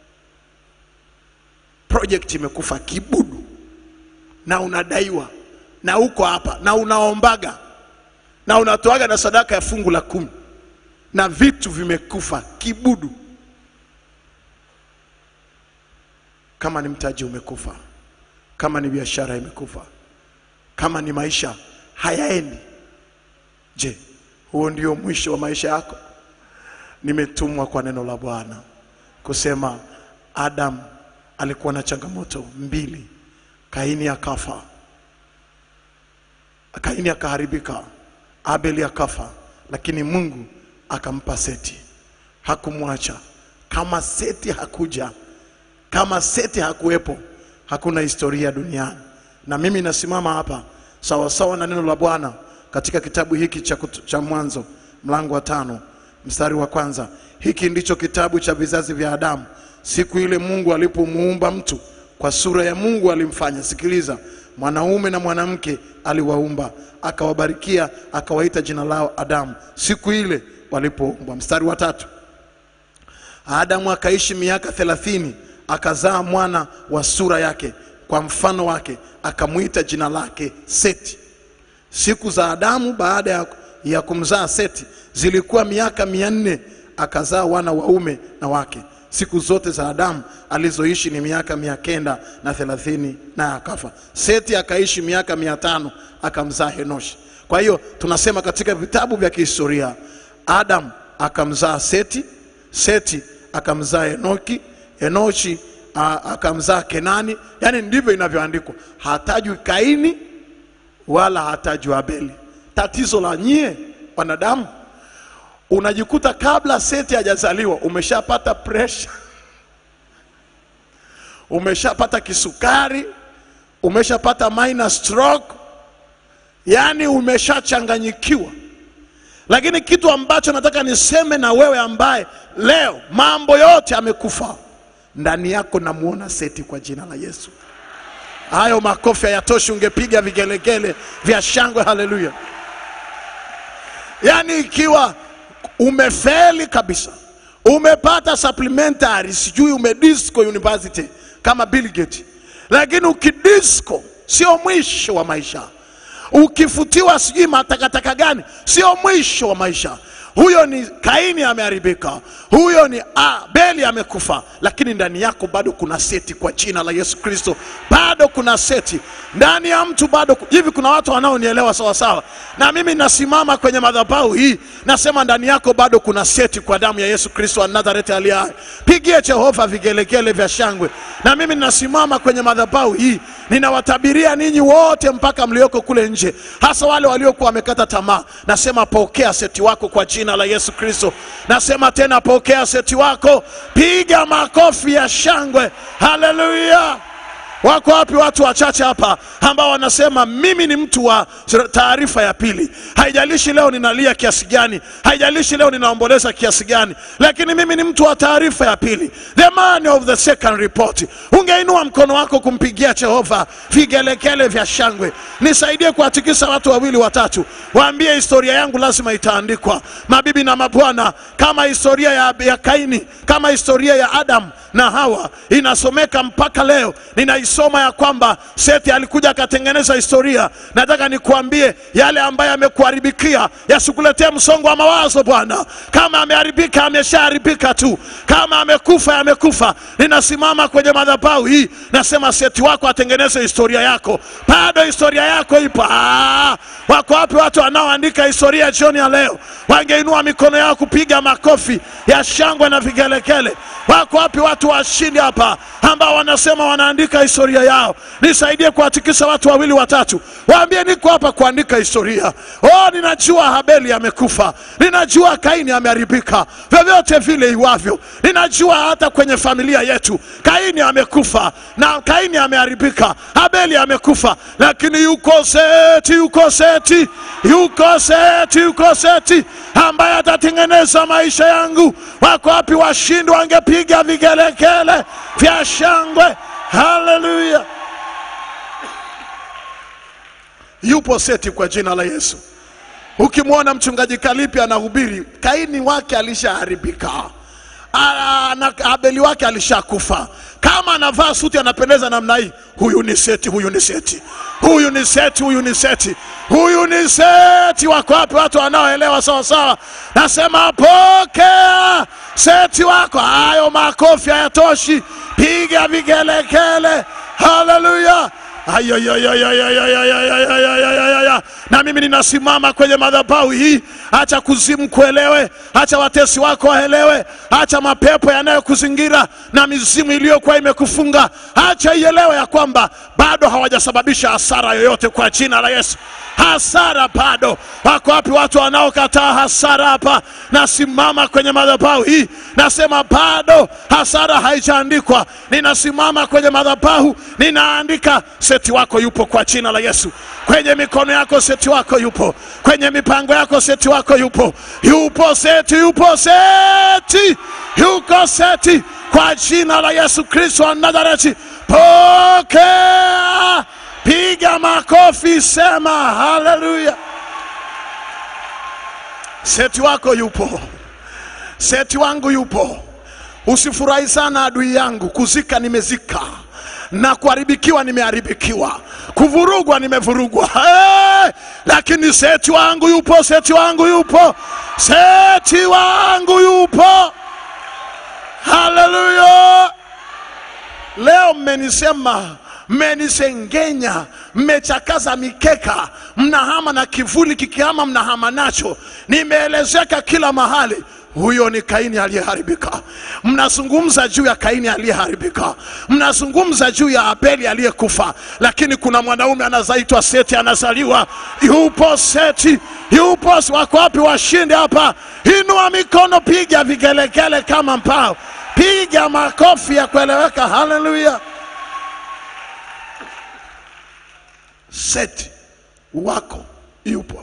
Project imekufa kibudu na unadaiwa na uko hapa na unaombaga na unatoaga na sadaka ya fungu la kumi na vitu vimekufa kibudu. Kama ni mtaji umekufa, kama ni biashara imekufa, kama ni maisha hayaendi, je, huo ndio mwisho wa maisha yako? Nimetumwa kwa neno la Bwana kusema Adam alikuwa na changamoto mbili. Kaini akafa, Kaini akaharibika, Abeli akafa, lakini Mungu akampa Seti, hakumwacha. Kama Seti hakuja, kama Seti hakuwepo, hakuna historia duniani. Na mimi nasimama hapa sawasawa na neno la Bwana katika kitabu hiki cha, kut- cha Mwanzo mlango wa tano mstari wa kwanza. Hiki ndicho kitabu cha vizazi vya Adamu, siku ile Mungu alipomuumba mtu kwa sura ya Mungu alimfanya. Sikiliza, mwanaume na mwanamke aliwaumba, akawabarikia, akawaita jina lao Adamu siku ile walipoumbwa. Mstari wa tatu. Adamu akaishi miaka thelathini, akazaa mwana wa sura yake kwa mfano wake, akamwita jina lake Seti. Siku za Adamu baada ya, ya kumzaa Seti zilikuwa miaka mia nne, akazaa wana waume na wake. Siku zote za Adamu alizoishi ni miaka mia kenda na thelathini, naye akafa. Seti akaishi miaka mia tano, akamzaa Henoshi. Kwa hiyo tunasema katika vitabu vya kihistoria Adam akamzaa Seti, Seti akamzaa Enoki, Enoshi a- akamzaa Kenani. Yaani ndivyo inavyoandikwa, hatajwi Kaini wala hatajwi Abeli. Tatizo la nyie wanadamu, unajikuta kabla Seti hajazaliwa umeshapata pressure, umeshapata kisukari, umeshapata minor stroke, yaani umeshachanganyikiwa. Lakini kitu ambacho nataka niseme na wewe ambaye leo mambo yote amekufa ndani yako, namuona Seti kwa jina la Yesu. Hayo makofi hayatoshi, ungepiga vigelegele vya shangwe. Haleluya! Yaani ikiwa umefeli kabisa, umepata supplementary, sijui umedisco university kama Bill Gates, lakini ukidisco sio mwisho wa maisha. Ukifutiwa sijui matakataka gani, sio mwisho wa maisha. Huyo ni Kaini ameharibika, huyo ni Abeli amekufa, lakini ndani yako bado kuna seti. Kwa jina la Yesu Kristo, bado kuna seti ndani ya mtu bado ku- hivi. Kuna watu wanaonielewa sawa sawa, na mimi nasimama kwenye madhabahu hii nasema ndani yako bado kuna seti kwa damu ya Yesu Kristo wa Nazareti aliye hai. Pigie Jehova vigelegele vya shangwe. Na mimi ninasimama kwenye madhabahu hii ninawatabiria ninyi wote mpaka mlioko kule nje, hasa wale waliokuwa wamekata tamaa. Nasema pokea seti wako kwa jina la Yesu Kristo. Nasema tena pokea seti wako, piga makofi ya shangwe. Haleluya! Wako wapi watu wachache hapa ambao wanasema mimi ni mtu wa taarifa ya pili? Haijalishi leo ninalia kiasi gani, haijalishi leo ninaomboleza kiasi gani, lakini mimi ni mtu wa taarifa ya pili, the man of the second report. Ungeinua mkono wako kumpigia Jehova vigelegele vya shangwe. Nisaidie kuwatikisa watu wawili watatu, waambie historia yangu lazima itaandikwa, mabibi na mabwana, kama historia ya, ya Kaini, kama historia ya Adam na Hawa inasomeka mpaka leo. Ninaisoma ya kwamba Seti alikuja akatengeneza historia. Nataka nikuambie yale ambayo yamekuharibikia yasikuletee msongo wa mawazo. Bwana, kama ameharibika, ameshaharibika tu. Kama amekufa, yamekufa. Ninasimama kwenye madhabahu hii, nasema Seti wako atengeneze historia yako. Bado historia yako ipo. Ah, wako wapi watu wanaoandika historia jioni ya leo? Wangeinua mikono yao kupiga makofi ya shangwe na vigelegele. Wako wapi watu washindi hapa ambao wanasema wanaandika historia yao? Nisaidie kuwatikisa watu wawili watatu, waambie niko hapa kuandika historia. Oh, ninajua Habeli amekufa, ninajua Kaini ameharibika, vyovyote vile iwavyo. Ninajua hata kwenye familia yetu Kaini amekufa na Kaini ameharibika, Habeli amekufa, lakini yuko Seti, yuko Seti, yuko Seti, yuko Seti ambaye atatengeneza maisha yangu. Wako wapi washindi wangepiga vigelegele vya shangwe? Haleluya! Yupo Seti kwa jina la Yesu. Ukimwona mchungaji Kalipi anahubiri, Kaini wake alishaharibika, Ah, na Abeli wake alishakufa. Kama anavaa suti anapendeza namna hii, huyu ni Seti, huyu ni Seti, huyu ni Seti, huyu ni Seti, huyu ni Seti. Wako wapi watu wanaoelewa sawa sawa? Nasema pokea Seti wako. Hayo makofi hayatoshi, piga vigelegele. Haleluya! Ayayayayayayayayayayayayaya. Na mimi ninasimama kwenye madhabahu hii, acha kuzimu kuelewe, acha watesi wako waelewe, acha mapepo yanayokuzingira na mizimu iliyokuwa imekufunga, acha ielewe ya kwamba bado hawajasababisha hasara yoyote kwa jina la Yesu. Hasara bado. Wako wapi watu wanaokataa hasara hapa? Nasimama kwenye madhabahu hii, nasema bado hasara haijaandikwa. Ninasimama kwenye madhabahu, ninaandika seti wako yupo kwa jina la Yesu. Kwenye mikono yako seti wako yupo, kwenye mipango yako seti wako yupo, yupo seti, yupo seti, yuko seti kwa jina la Yesu Kristo wa Nazareti. Pokea, piga makofi, sema haleluya. Seti wako yupo, seti wangu yupo. Usifurahi sana adui yangu, kuzika nimezika na kuharibikiwa nimeharibikiwa, kuvurugwa nimevurugwa. Hey! Lakini seti wangu yupo, seti wangu yupo, seti wangu yupo. Haleluya! Leo mmenisema, mmenisengenya, mmechakaza mikeka, mnahama na kivuli kikihama, mnahama nacho. Nimeelezeka kila mahali. Huyo ni Kaini aliyeharibika. Mnazungumza juu ya Kaini aliyeharibika, mnazungumza juu ya Abeli aliyekufa, lakini kuna mwanaume anazaitwa Seti anazaliwa. Yupo Seti, yupo. Wako wapi washindi hapa? Inua mikono, piga vigelegele kama mpao, piga makofi ya kueleweka. Haleluya! Seti wako yupo,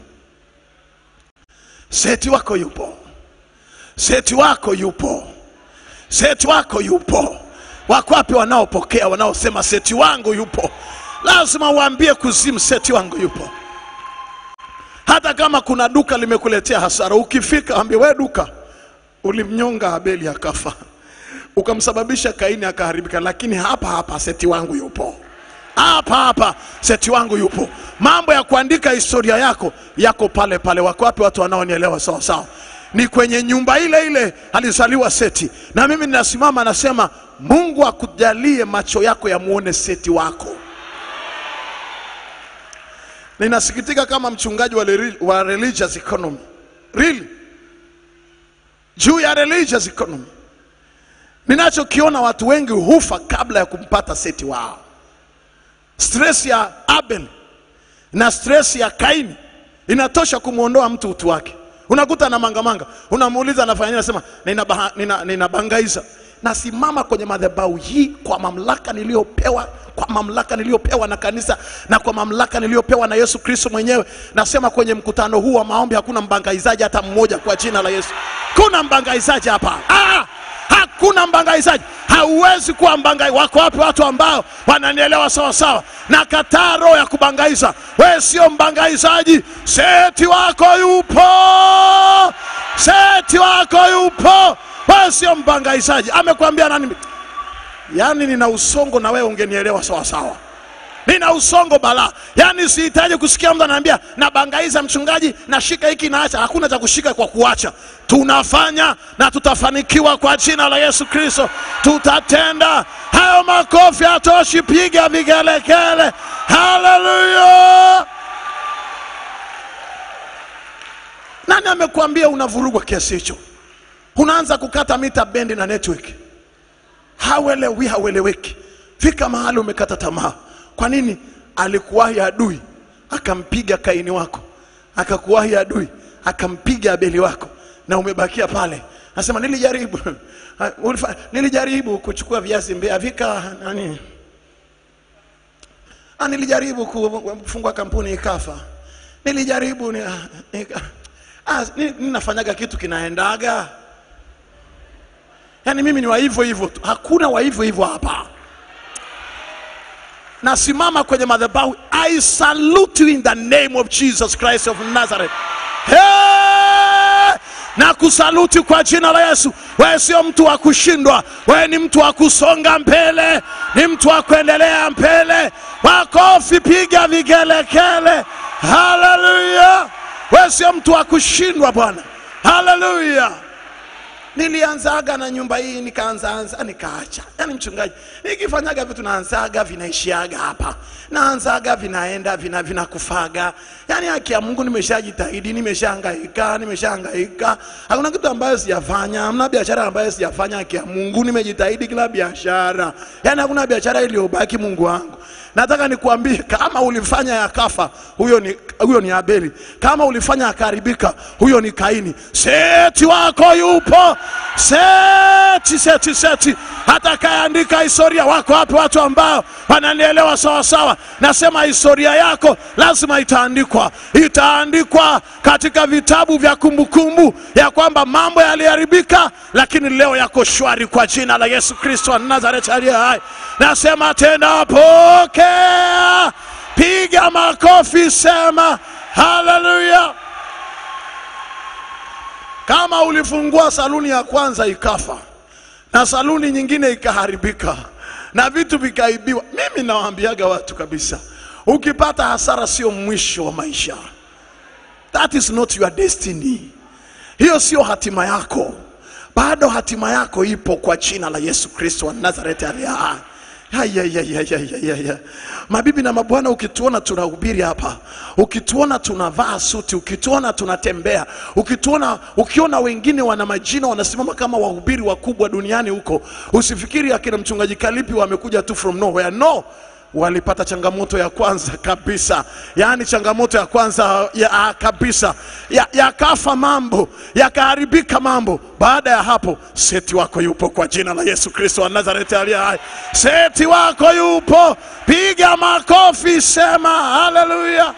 Seti wako yupo Seti wako yupo, seti wako yupo. Wako wapi wanaopokea, wanaosema seti wangu yupo? lazima uambie kuzimu, seti wangu yupo. Hata kama kuna duka limekuletea hasara, ukifika ambie we duka, ulimnyonga Abeli akafa, ukamsababisha Kaini akaharibika, lakini hapa hapa seti wangu yupo hapa hapa seti wangu yupo. Mambo ya kuandika historia yako yako pale pale. Wako wapi watu wanaonielewa sawa sawa? Ni kwenye nyumba ile ile alizaliwa Seti, na mimi ninasimama nasema, Mungu akujalie macho yako yamuone Seti wako. Ninasikitika kama mchungaji wa, reli- wa religious economy really, juu ya religious economy, ninachokiona watu wengi hufa kabla ya kumpata Seti wao stress ya Abel na stress ya Kaini inatosha kumwondoa mtu utu wake. Unakuta na mangamanga, unamuuliza anafanya nini, anasema ninabangaiza nina, ninabangaiza." Nasimama kwenye madhabahu hii kwa mamlaka niliyopewa, kwa mamlaka niliyopewa na kanisa na kwa mamlaka niliyopewa na Yesu Kristo mwenyewe. Nasema kwenye mkutano huu wa maombi hakuna mbangaizaji hata mmoja, kwa jina la Yesu. Kuna mbangaizaji hapa ah! Hakuna mbangaizaji, hauwezi kuwa mbangai. Wako wapi watu ambao wananielewa sawa sawa? Na kataa roho ya kubangaiza. Wewe sio mbangaizaji, seti wako yupo, seti wako yupo. Wewe sio mbangaizaji. Amekwambia nani? Yaani nina usongo na wewe ungenielewa sawa sawa nina usongo balaa, yaani sihitaji kusikia mtu ananiambia nabangaiza mchungaji, nashika hiki naacha. Hakuna cha kushika kwa kuacha, tunafanya na tutafanikiwa kwa jina la Yesu Kristo, tutatenda. Hayo makofi hatoshi, piga vigelegele, haleluya! Nani amekuambia unavurugwa kiasi hicho? Unaanza kukata mita bendi na network hawelewi haweleweki. Fika mahali umekata tamaa. Kwa nini? Alikuwahi adui akampiga Kaini wako, akakuwahi adui akampiga Abeli wako, na umebakia pale. Nasema nilijaribu Ulifa- nilijaribu kuchukua viazi Mbeya vika nani, ah, nilijaribu ku- kufungua kampuni ikafa, nilijaribu ni, nika, ah, ni- ninafanyaga kitu kinaendaga Yaani mimi ni wa hivyo hivyo tu, hakuna wa hivyo hivyo hapa. Nasimama kwenye madhabahu, I salute you in the name of Jesus Christ of Nazareth. Hey! na kusaluti kwa jina la Yesu. Wewe sio mtu wa kushindwa, wewe ni mtu wa kusonga mbele, ni mtu wa kuendelea mbele. Makofi, piga vigelegele, haleluya! Wewe sio mtu wa kushindwa Bwana, haleluya! nilianzaga na nyumba hii nikaanzaanza nikaacha. Yani mchungaji, nikifanyaga vitu naanzaga vinaishiaga hapa, naanzaga vinaenda vina vinakufaga. Yani haki ya Mungu, nimeshajitahidi, nimeshahangaika, nimeshahangaika, hakuna kitu ambayo sijafanya, hamna biashara ambayo sijafanya. Haki ya Mungu, nimejitahidi kila biashara, yani hakuna biashara iliyobaki. Mungu wangu, nataka nikuambie, kama ulifanya yakafa, huyo ni huyo ni Abeli. Kama ulifanya akaharibika, huyo ni Kaini. Seti wako yupo, seti seti seti, atakayeandika historia. Wako wapi watu ambao wananielewa sawa sawa? Nasema historia yako lazima itaandikwa, itaandikwa katika vitabu vya kumbukumbu ya kwamba mambo yaliharibika, lakini leo yako shwari kwa jina la Yesu Kristo wa Nazareti aliye hai. Nasema tena, pokea piga makofi, sema haleluya. Kama ulifungua saluni ya kwanza ikafa na saluni nyingine ikaharibika na vitu vikaibiwa, mimi nawaambiaga watu kabisa, ukipata hasara sio mwisho wa maisha. That is not your destiny. Hiyo sio hatima yako, bado hatima yako ipo kwa jina la Yesu Kristo wa Nazareti aliye hai. Haya, ya, ya, ya, ya, ya, ya. Mabibi na mabwana, ukituona tunahubiri hapa, ukituona tunavaa suti, ukituona tunatembea, ukituona, ukiona wengine wana majina wanasimama kama wahubiri wakubwa duniani huko, usifikiri akina mchungaji Kalipi wamekuja tu from nowhere. No, walipata changamoto ya kwanza kabisa, yaani changamoto ya kwanza ya, ah, kabisa ya- yakafa mambo yakaharibika mambo. Baada ya hapo, seti wako yupo kwa jina la Yesu Kristo wa Nazareti aliye hai. Seti wako yupo, piga makofi, sema haleluya.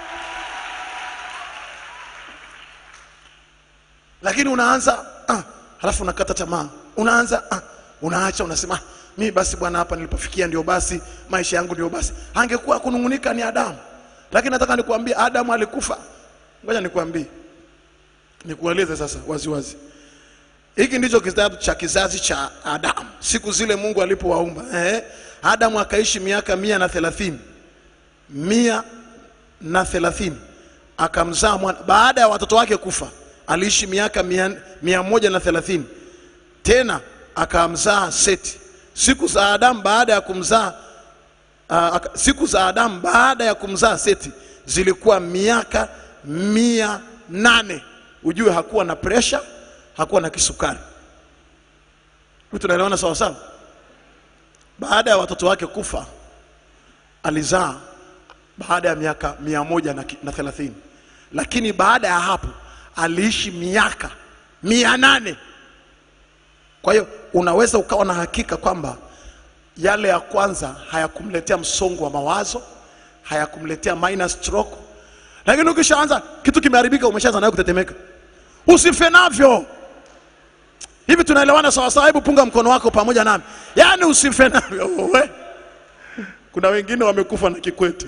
Lakini unaanza ah, halafu unakata tamaa, unaanza ah, unaacha, unasema ah, mi basi bwana, hapa nilipofikia ndio basi, maisha yangu ndio basi. Angekuwa kunung'unika ni Adamu, lakini nataka nikuambie Adamu alikufa. Ngoja nikuambie, nikueleze sasa waziwazi hiki ndicho kitabu cha kizazi cha Adamu, siku zile Mungu alipowaumba. Eh, Adamu akaishi miaka mia na thelathini mia na thelathini akamzaa mwana. Baada ya watoto wake kufa, aliishi miaka mia, mia moja na thelathini tena akamzaa Seti. Siku za Adamu baada ya kumzaa uh, siku za Adamu baada ya kumzaa Seti zilikuwa miaka mia nane. Ujue hakuwa na presha, hakuwa na kisukari. Hivi tunaelewana sawa sawa? Baada ya watoto wake kufa alizaa baada ya miaka mia moja na, ki- na thelathini, lakini baada ya hapo aliishi miaka mia nane. Kwa hiyo unaweza ukawa na hakika kwamba yale ya kwanza hayakumletea msongo wa mawazo, hayakumletea minor stroke, lakini ukishaanza kitu kimeharibika, umeshaanza nayo kutetemeka. Usife navyo. Hivi tunaelewana sawa sawa? Hebu punga mkono wako pamoja nami, yaani usife navyo. We. Kuna wengine wamekufa na Kikwete,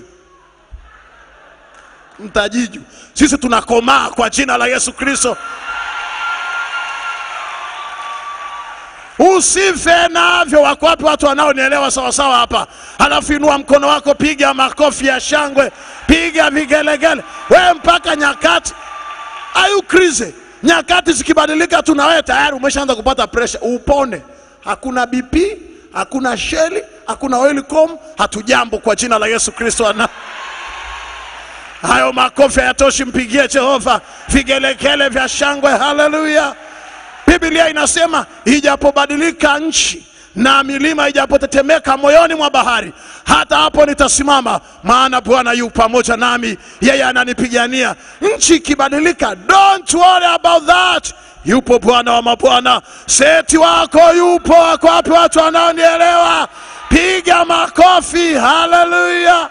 Mtajiju. Sisi tunakomaa kwa jina la Yesu Kristo. Usife navyo. Wako wapi watu wanaonielewa sawa sawa hapa? Halafu inua mkono wako, piga makofi ya shangwe, piga vigelegele, we mpaka nyakati. Are you crazy? Nyakati zikibadilika tu na wewe tayari umeshaanza kupata pressure. Upone, hakuna BP, hakuna sheli, hakuna oilcom, hatujambo kwa jina la Yesu Kristo ana hayo makofi hayatoshi, mpigie Jehova vigelegele vya shangwe. Haleluya! Biblia inasema ijapobadilika nchi na milima ijapotetemeka moyoni mwa bahari, hata hapo nitasimama, maana Bwana yu pamoja nami, yeye ananipigania. Nchi ikibadilika, don't worry about that. Yupo Bwana wa mabwana, seti wako yupo. Wako wapi watu wanaonielewa? Piga makofi, haleluya!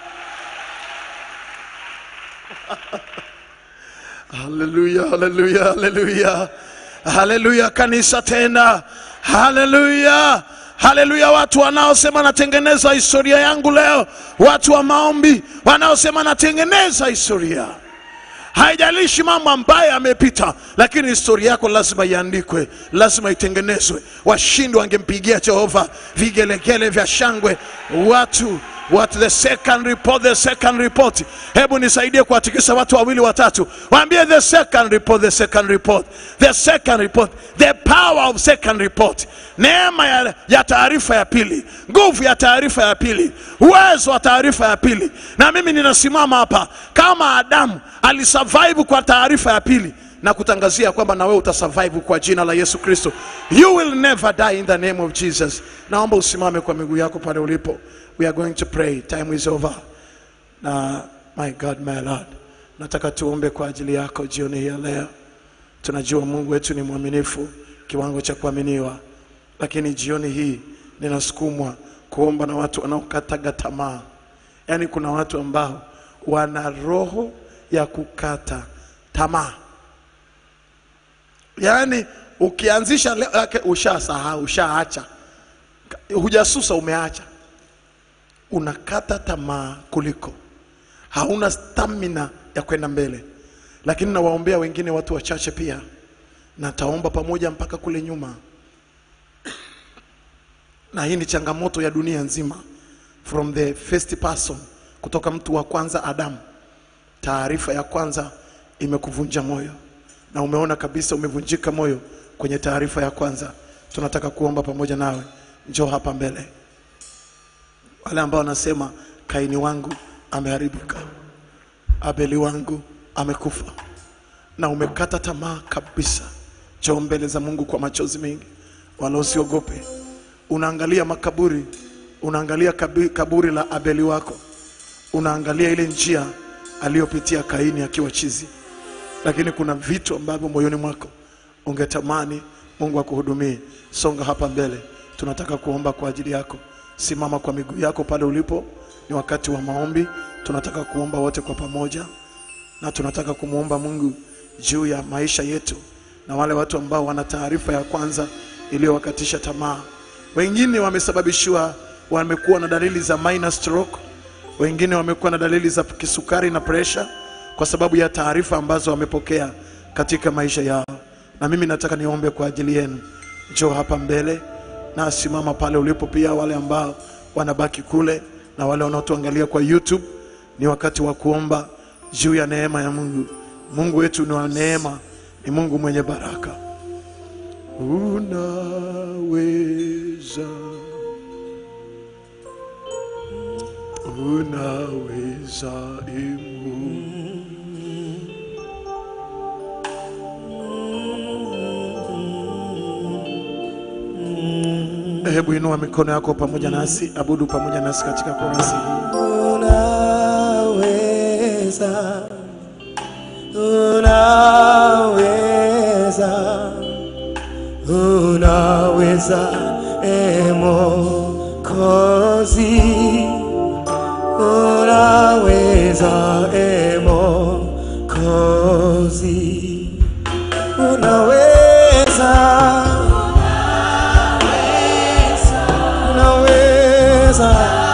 Haleluya, haleluya, haleluya, haleluya kanisa tena, haleluya, haleluya. Watu wanaosema natengeneza historia yangu leo, watu wa maombi wanaosema natengeneza historia haijalishi mambo ambayo yamepita, lakini historia yako lazima iandikwe, lazima itengenezwe. Washindi wangempigia Jehova vigelegele vya shangwe. Watu what the second report, the second report. Hebu nisaidie kuwatikisa watu wawili watatu, waambie the second report, the second report, the second report, the power of second report. Neema ya, ya taarifa ya pili, nguvu ya taarifa ya pili, uwezo wa taarifa ya pili. Na mimi ninasimama hapa kama Adamu alisurvive kwa taarifa ya pili na kutangazia kwamba na wewe utasurvive kwa jina la Yesu Kristo. You will never die in the name of Jesus. Naomba usimame kwa miguu yako pale ulipo. We are going to pray. Time is over. Na my God, my Lord, nataka tuombe kwa ajili yako jioni hii ya leo. Tunajua Mungu wetu ni mwaminifu kiwango cha kuaminiwa, lakini jioni hii ninasukumwa kuomba na watu wanaokataga tamaa. Yaani kuna watu ambao wana roho ya kukata tamaa, yaani ukianzisha leo yake ushasahau, ushaacha, hujasusa, umeacha, unakata tamaa kuliko hauna stamina ya kwenda mbele. Lakini nawaombea wengine watu wachache pia, na taomba pamoja mpaka kule nyuma, na hii ni changamoto ya dunia nzima, from the first person, kutoka mtu wa kwanza Adamu. Taarifa ya kwanza imekuvunja moyo na umeona kabisa umevunjika moyo kwenye taarifa ya kwanza. Tunataka kuomba pamoja nawe, njoo hapa mbele. Wale ambao wanasema Kaini wangu ameharibika, Abeli wangu amekufa, na umekata tamaa kabisa, njoo mbele za Mungu kwa machozi mengi, wala usiogope. Unaangalia makaburi, unaangalia kabi- kaburi la Abeli wako, unaangalia ile njia aliyopitia Kaini akiwa chizi, lakini kuna vitu ambavyo moyoni mwako ungetamani Mungu akuhudumie. Songa hapa mbele, tunataka kuomba kwa ajili yako. Simama kwa miguu yako pale ulipo, ni wakati wa maombi. Tunataka kuomba wote kwa pamoja, na tunataka kumwomba Mungu juu ya maisha yetu na wale watu ambao wana taarifa ya kwanza iliyowakatisha tamaa. Wengine wamesababishiwa, wamekuwa na dalili za minor stroke, wengine wamekuwa na dalili za kisukari na presha kwa sababu ya taarifa ambazo wamepokea katika maisha yao. Na mimi nataka niombe kwa ajili yenu. Njoo hapa mbele na simama pale ulipo, pia wale ambao wanabaki kule na wale wanaotuangalia kwa YouTube, ni wakati wa kuomba juu ya neema ya Mungu. Mungu wetu ni wa neema, ni Mungu mwenye baraka. Unaweza, unaweza e Mungu. Hebu inua mikono yako pamoja nasi, abudu pamoja nasi katika korasi hii. Unaweza, unaweza, unaweza, e Mwokozi, unaweza, e Mwokozi, unaweza, unaweza,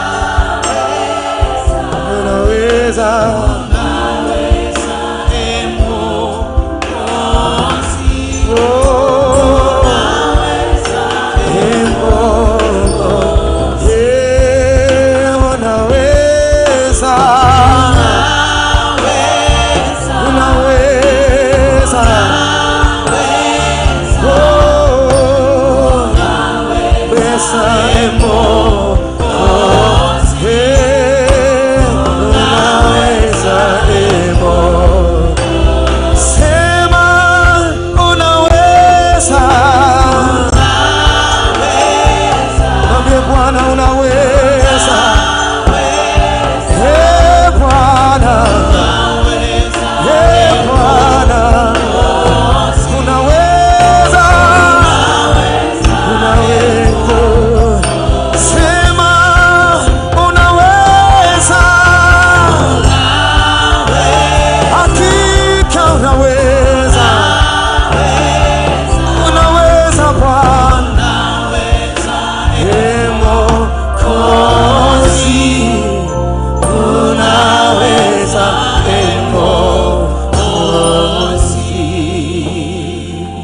unaweza. Sema unaweza, mwambie Bwana unaweza, Eh, Bwana, Eh, Bwana, unaweza, unaweza, sema unaweza, hakika unaweza, unaweza Bwana, Ee Mwokozi, unaweza Ee Mwokozi.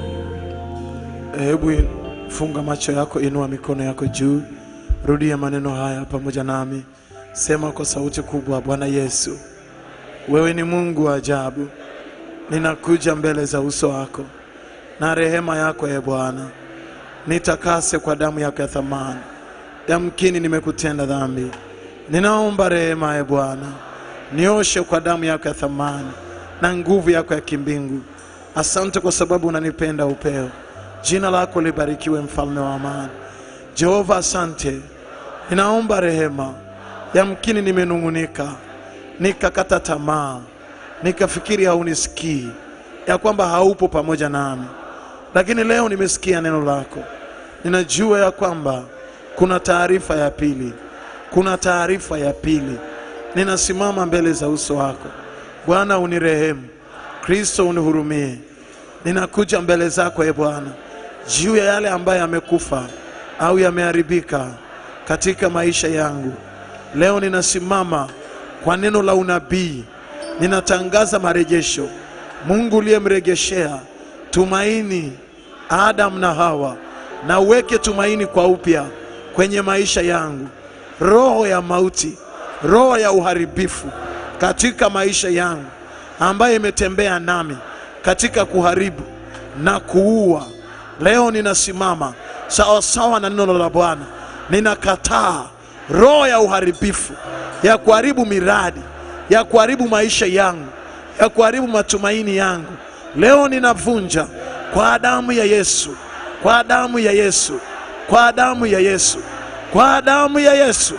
Hebu funga macho yako, inua mikono yako juu, rudia maneno haya pamoja nami, sema kwa sauti kubwa: Bwana Yesu, wewe ni Mungu wa ajabu. Ninakuja mbele za uso wako na rehema yako, ye Bwana, nitakase kwa damu yako ya thamani. Yamkini nimekutenda dhambi, ninaomba rehema, ye Bwana, nioshe kwa damu yako ya thamani na nguvu yako ya kimbingu. Asante kwa sababu unanipenda upeo. Jina lako libarikiwe, mfalme wa amani. Jehova, asante. Ninaomba rehema. Yamkini nimenung'unika, nikakata tamaa, nikafikiri haunisikii, ya kwamba haupo pamoja nami, lakini leo nimesikia neno lako. Ninajua ya kwamba kuna taarifa ya pili, kuna taarifa ya pili. Ninasimama mbele za uso wako Bwana, unirehemu. Kristo, unihurumie. Ninakuja mbele zako e Bwana, juu ya yale ambayo yamekufa au yameharibika katika maisha yangu. Leo ninasimama kwa neno la unabii, ninatangaza marejesho. Mungu uliyemregeshea tumaini Adamu na Hawa, na uweke tumaini kwa upya kwenye maisha yangu. Roho ya mauti, roho ya uharibifu katika maisha yangu ambayo imetembea nami katika kuharibu na kuua, leo ninasimama sawa sawa na neno la Bwana. Ninakataa roho ya uharibifu ya kuharibu miradi, ya kuharibu maisha yangu, ya kuharibu matumaini yangu. Leo ninavunja kwa damu ya Yesu, kwa damu ya Yesu, kwa damu ya Yesu, kwa damu ya Yesu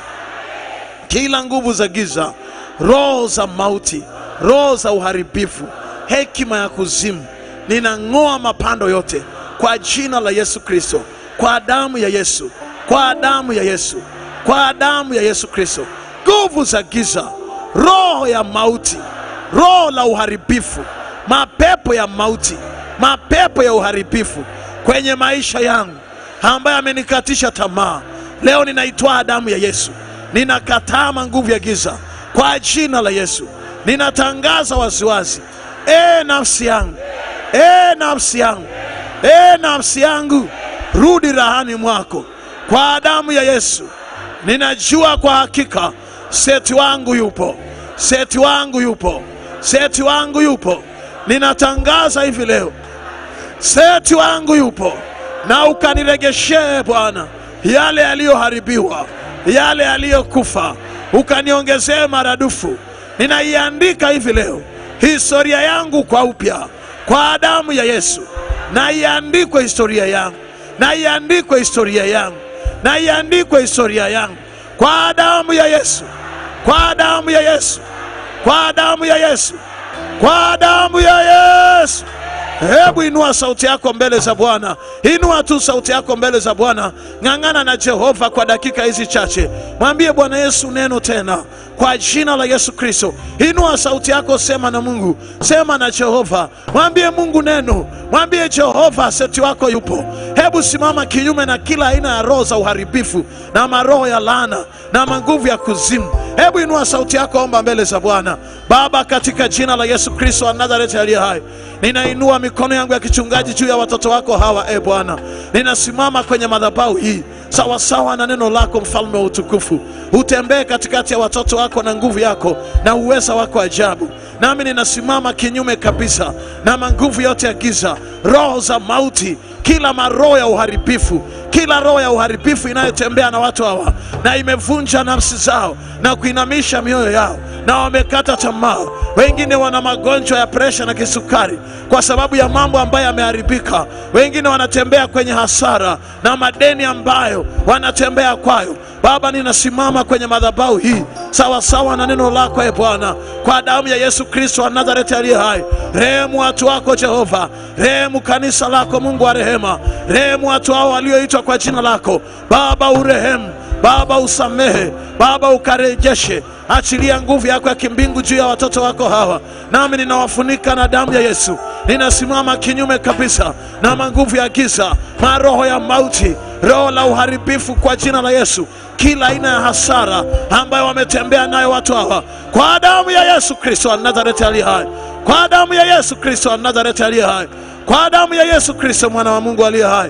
kila nguvu za giza, roho za mauti, roho za uharibifu, hekima ya kuzimu, ninang'oa mapando yote kwa jina la Yesu Kristo, kwa damu ya Yesu, kwa damu ya Yesu, kwa damu ya Yesu Kristo. Nguvu za giza, roho ya mauti, roho la uharibifu, mapepo ya mauti, mapepo ya uharibifu kwenye maisha yangu, ambaye amenikatisha tamaa, leo ninaitwaa damu ya Yesu, ninakataa nguvu ya giza kwa jina la Yesu. Ninatangaza waziwazi, e nafsi yangu, e nafsi yangu, e nafsi yangu, rudi rahani mwako kwa damu ya Yesu. Ninajua kwa hakika seti wangu yupo, seti wangu yupo, seti wangu yupo. Ninatangaza hivi leo, seti wangu yupo, na ukaniregeshee Bwana yale yaliyoharibiwa, yale yaliyokufa, ukaniongezee maradufu. Ninaiandika hivi leo historia yangu kwa upya kwa damu ya Yesu, na iandikwe historia yangu, na iandikwe historia yangu, na iandikwe historia yangu kwa damu ya Yesu, kwa damu ya Yesu, kwa damu ya Yesu, kwa damu ya Yesu. Hebu inua sauti yako mbele za Bwana, inua tu sauti yako mbele za Bwana. Ng'ang'ana na Jehova kwa dakika hizi chache, mwambie Bwana Yesu neno tena kwa jina la Yesu Kristo. Inua sauti yako, sema na Mungu, sema na Jehova, mwambie Mungu neno, mwambie Jehova seti wako yupo. Hebu simama kinyume na kila aina ya roho za uharibifu na maroho ya laana na manguvu ya kuzimu. Hebu inua sauti yako, omba mbele za Bwana. Baba, katika jina la Yesu Kristo wa Nazareti aliye hai, ninainua mikono yangu ya kichungaji juu ya watoto wako hawa. E Bwana, ninasimama kwenye madhabahu hii sawasawa na neno lako, mfalme wa utukufu. Utembee katikati ya watoto wako na nguvu yako na uweza wako ajabu. Nami ninasimama kinyume kabisa na manguvu yote ya giza, roho za mauti, kila maroho ya uharibifu, kila roho ya uharibifu inayotembea na watu hawa na imevunja nafsi zao na kuinamisha mioyo yao, na wamekata tamaa. Wengine wana magonjwa ya presha na kisukari kwa sababu ya mambo ambayo yameharibika. Wengine wanatembea kwenye hasara na madeni ambayo wanatembea kwayo. Baba, ninasimama kwenye madhabahu hii sawasawa na neno lako, e Bwana, kwa damu ya Yesu Kristo wa Nazareti aliye hai. Rehemu watu wako Jehova, rehemu kanisa lako, Mungu wa rehema, rehemu watu hao walioitwa kwa jina lako Baba, urehemu Baba, usamehe Baba, ukarejeshe achilia nguvu yako ya kimbingu juu ya watoto wako hawa, nami ninawafunika na damu ya Yesu. Ninasimama kinyume kabisa na manguvu ya giza, maroho ya mauti, roho la uharibifu kwa jina la Yesu, kila aina ya hasara ambayo wametembea nayo watu hawa, kwa damu ya Yesu Kristo wa Nazareti aliye hai, kwa damu ya Yesu Kristo wa Nazareti aliye hai, kwa damu ya Yesu Kristo mwana wa Mungu aliye hai.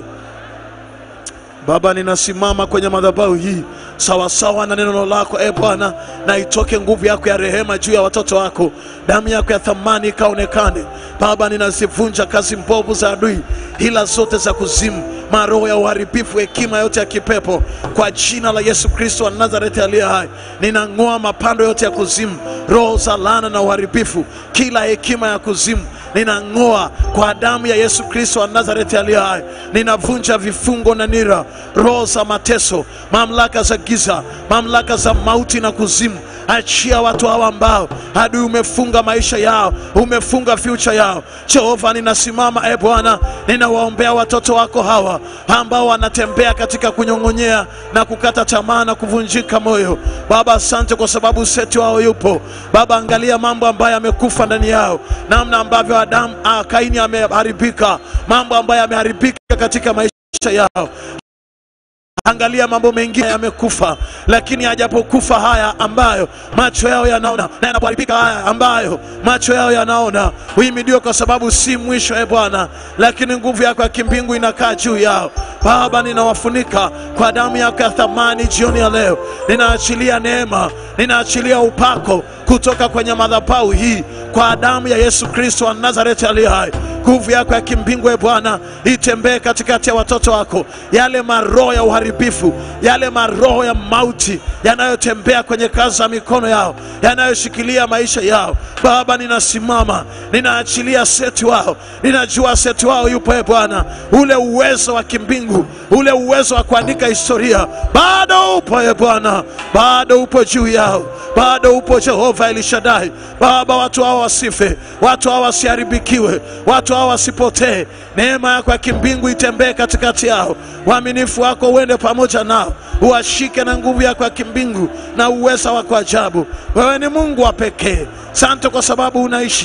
Baba, ninasimama kwenye madhabahu hii sawasawa na neno lako e Bwana, na itoke nguvu yako ya rehema juu ya watoto wako, damu yako ya thamani ikaonekane. Baba, ninazivunja kazi mbovu za adui, hila zote za kuzimu, maroho ya uharibifu, hekima yote ya kipepo, kwa jina la Yesu Kristo wa Nazareti aliye hai. Ninang'oa mapando yote ya kuzimu, roho za laana na uharibifu, kila hekima ya kuzimu ninang'oa kwa damu ya Yesu Kristo wa Nazareti aliye hai. Ninavunja vifungo na nira, roho za mateso, mamlaka za giza, mamlaka za mauti na kuzimu. Achia watu hawa ambao adui umefunga maisha yao, umefunga future yao. Jehova, ninasimama e Bwana, ninawaombea watoto wako hawa ambao wanatembea katika kunyong'onyea na kukata tamaa na kuvunjika moyo. Baba, asante kwa sababu seti wao yupo. Baba, angalia mambo ambayo yamekufa ndani yao, namna ambavyo Adamu ah, Kaini ameharibika, mambo ambayo yameharibika katika maisha yao. Angalia mambo mengine yamekufa, lakini hajapokufa haya ambayo macho yao yanaona, na yanapoharibika haya ambayo macho yao yanaona, uhimidiwe kwa sababu si mwisho, e Bwana, lakini nguvu yako ya kimbingu inakaa juu yao. Baba, ninawafunika kwa damu yako ya thamani jioni ya leo. Ninaachilia neema, ninaachilia upako kutoka kwenye madhabahu hii kwa damu ya Yesu Kristo wa Nazareti aliye hai. Nguvu yako ya kimbingu e Bwana itembee katikati ya watoto wako, yale maroho ya uharibifu, yale maroho ya mauti yanayotembea kwenye kazi za mikono yao, yanayoshikilia maisha yao. Baba, ninasimama, ninaachilia seti wao, ninajua seti wao yupo e Bwana, ule uwezo wa kimbingu, ule uwezo wa kuandika historia bado upo e Bwana, bado upo juu yao, bado upo Jehova Elishadai. Baba, watu hao wasife, watu hao wasiharibikiwe, watu hao wasipotee. Neema yako ya kimbingu itembee katikati yao, uaminifu wako uende pamoja nao, uwashike na nguvu yako ya kimbingu na uweza wako ajabu. Wewe ni Mungu wa pekee. Sante kwa sababu unaishi,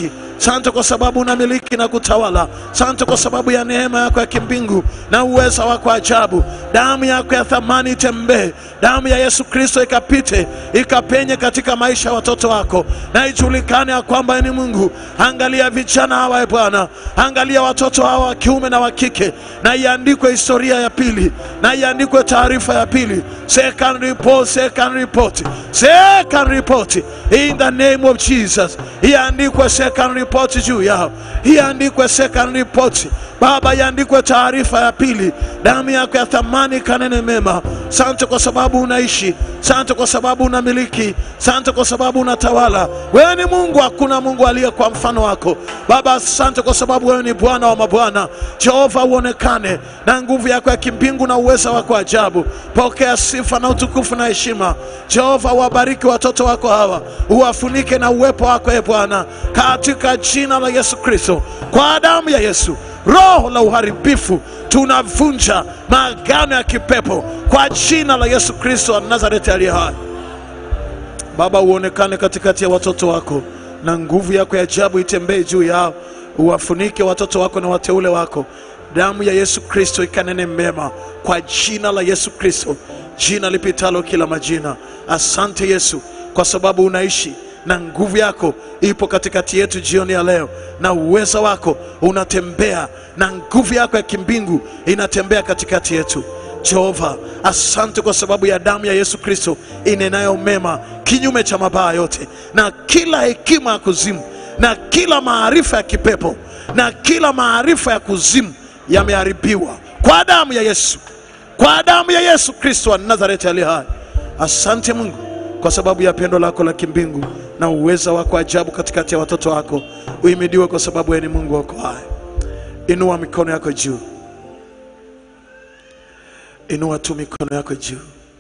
Sante kwa sababu unamiliki na kutawala. Sante kwa sababu ya neema yako ya kimbingu na uweza wako wa ajabu. Damu yako ya thamani itembee, damu ya Yesu Kristo ikapite ikapenye katika maisha ya watoto wako, na ijulikane ya kwamba ni Mungu. Angalia vijana hawa e Bwana, angalia watoto hawa wa kiume na wa kike, na iandikwe historia ya pili, na iandikwe taarifa ya pili, second report, second report, second report in the name of Jesus. Iandikwe second report juu yao, iandikwe second report Baba, iandikwe taarifa ya pili, damu yako ya thamani kanene mema. Sante kwa sababu unaishi, sante kwa sababu unamiliki, sante kwa sababu unatawala. Wewe ni Mungu, hakuna Mungu aliye kwa mfano wako Baba. Asante kwa sababu wewe ni Bwana wa mabwana. Jehova, uonekane na nguvu yako ya kimbingu na uweza wako ajabu. Pokea sifa na utukufu na heshima. Jehova, wabariki watoto wako hawa, uwafunike na uwepo wako e Bwana, katika jina la Yesu Kristo, kwa damu ya Yesu. Roho la uharibifu tunavunja maagano ya kipepo kwa jina la Yesu Kristo wa Nazareti aliye hai. Baba, uonekane katikati ya watoto wako na nguvu yako ya ajabu itembee juu yao, uwafunike watoto wako na wateule wako. Damu ya Yesu Kristo ikanene mema kwa jina la Yesu Kristo, jina lipitalo kila majina. Asante Yesu kwa sababu unaishi na nguvu yako ipo katikati yetu jioni ya leo, na uweza wako unatembea na nguvu yako ya kimbingu inatembea katikati yetu. Jehova, asante kwa sababu ya damu ya Yesu Kristo inenayo mema kinyume cha mabaya yote, na kila hekima ya kuzimu na kila maarifa ya kipepo na kila maarifa ya kuzimu yameharibiwa kwa damu ya Yesu, kwa damu ya Yesu Kristo wa Nazareti aliye hai. Asante Mungu kwa sababu ya pendo lako la kimbingu na uweza wako ajabu katikati ya watoto wako. Uhimidiwe kwa sababu wewe ni Mungu wako hai. Inua mikono yako juu, inua tu mikono yako juu.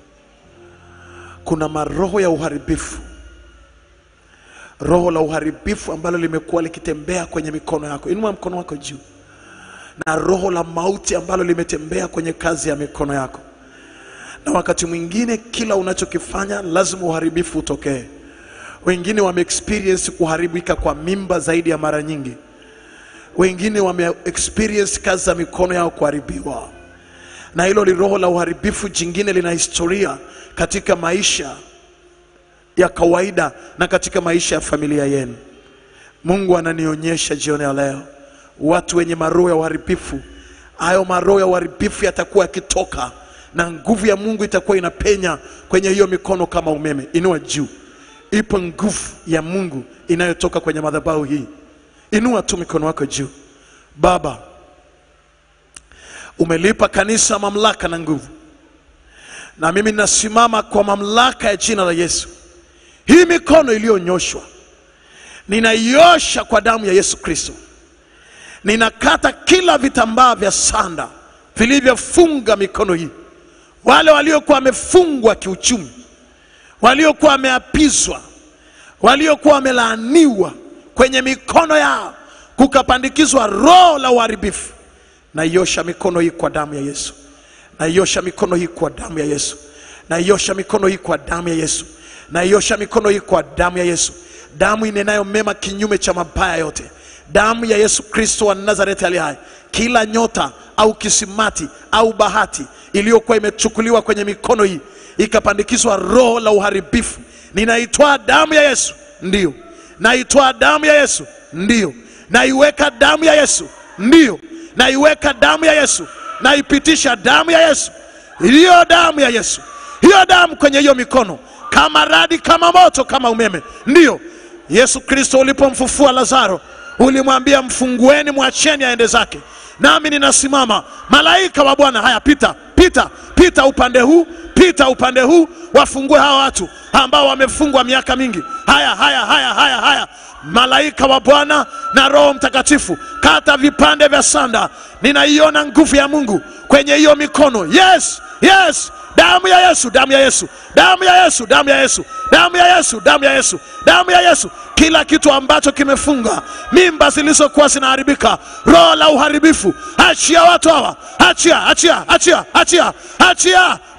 Kuna maroho ya uharibifu, roho la uharibifu ambalo limekuwa likitembea kwenye mikono yako. Inua mkono wako juu, na roho la mauti ambalo limetembea kwenye kazi ya mikono yako na wakati mwingine kila unachokifanya lazima uharibifu utokee. Wengine wame experience kuharibika kwa mimba zaidi ya mara nyingi, wengine wame experience kazi za mikono yao kuharibiwa, na hilo ni roho la uharibifu jingine, lina historia katika maisha ya kawaida na katika maisha ya familia yenu. Mungu ananionyesha jioni ya leo watu wenye maroho ya uharibifu. Hayo maroho ya uharibifu yatakuwa yakitoka na nguvu ya Mungu itakuwa inapenya kwenye hiyo mikono kama umeme. Inua juu, ipo nguvu ya Mungu inayotoka kwenye madhabahu hii. Inua tu mikono wako juu. Baba, umelipa kanisa mamlaka na nguvu, na mimi ninasimama kwa mamlaka ya jina la Yesu. Hii mikono iliyonyoshwa ninaiosha kwa damu ya Yesu Kristo. Ninakata kila vitambaa vya sanda vilivyofunga mikono hii wale waliokuwa wamefungwa kiuchumi, waliokuwa wameapizwa, waliokuwa wamelaaniwa kwenye mikono yao, kukapandikizwa roho la uharibifu. Naiosha mikono hii kwa damu ya Yesu, naiosha mikono hii kwa damu ya Yesu, naiosha mikono hii kwa damu ya Yesu, naiosha mikono hii kwa damu ya Yesu, damu inenayo mema kinyume cha mabaya yote, damu ya Yesu Kristo wa Nazareti aliye hai. Kila nyota au kisimati au bahati iliyokuwa imechukuliwa kwenye mikono hii ikapandikizwa roho la uharibifu, ninaitwaa damu ya Yesu, ndiyo naitwaa damu ya Yesu, ndiyo naiweka damu ya Yesu, ndiyo naiweka damu ya Yesu, naipitisha damu ya Yesu, iliyo damu ya Yesu, hiyo damu kwenye hiyo mikono, kama radi, kama moto, kama umeme. Ndiyo Yesu Kristo ulipomfufua Lazaro ulimwambia mfungueni, mwacheni aende zake nami ninasimama, malaika wa Bwana, haya pita, pita, pita upande huu, pita upande huu, wafungue hawa watu ambao wamefungwa miaka mingi. Haya, haya, haya, haya, haya, malaika wa Bwana na Roho Mtakatifu, kata vipande vya sanda. Ninaiona nguvu ya Mungu kwenye hiyo mikono. Yes, yes, damu ya Yesu, damu ya Yesu, damu ya Yesu, damu ya Yesu, damu ya Yesu, damu ya Yesu, damu ya Yesu. Kila kitu ambacho kimefunga mimba zilizokuwa zinaharibika, roho la uharibifu, achia watu hawa, achia, achia, achia, achia, achia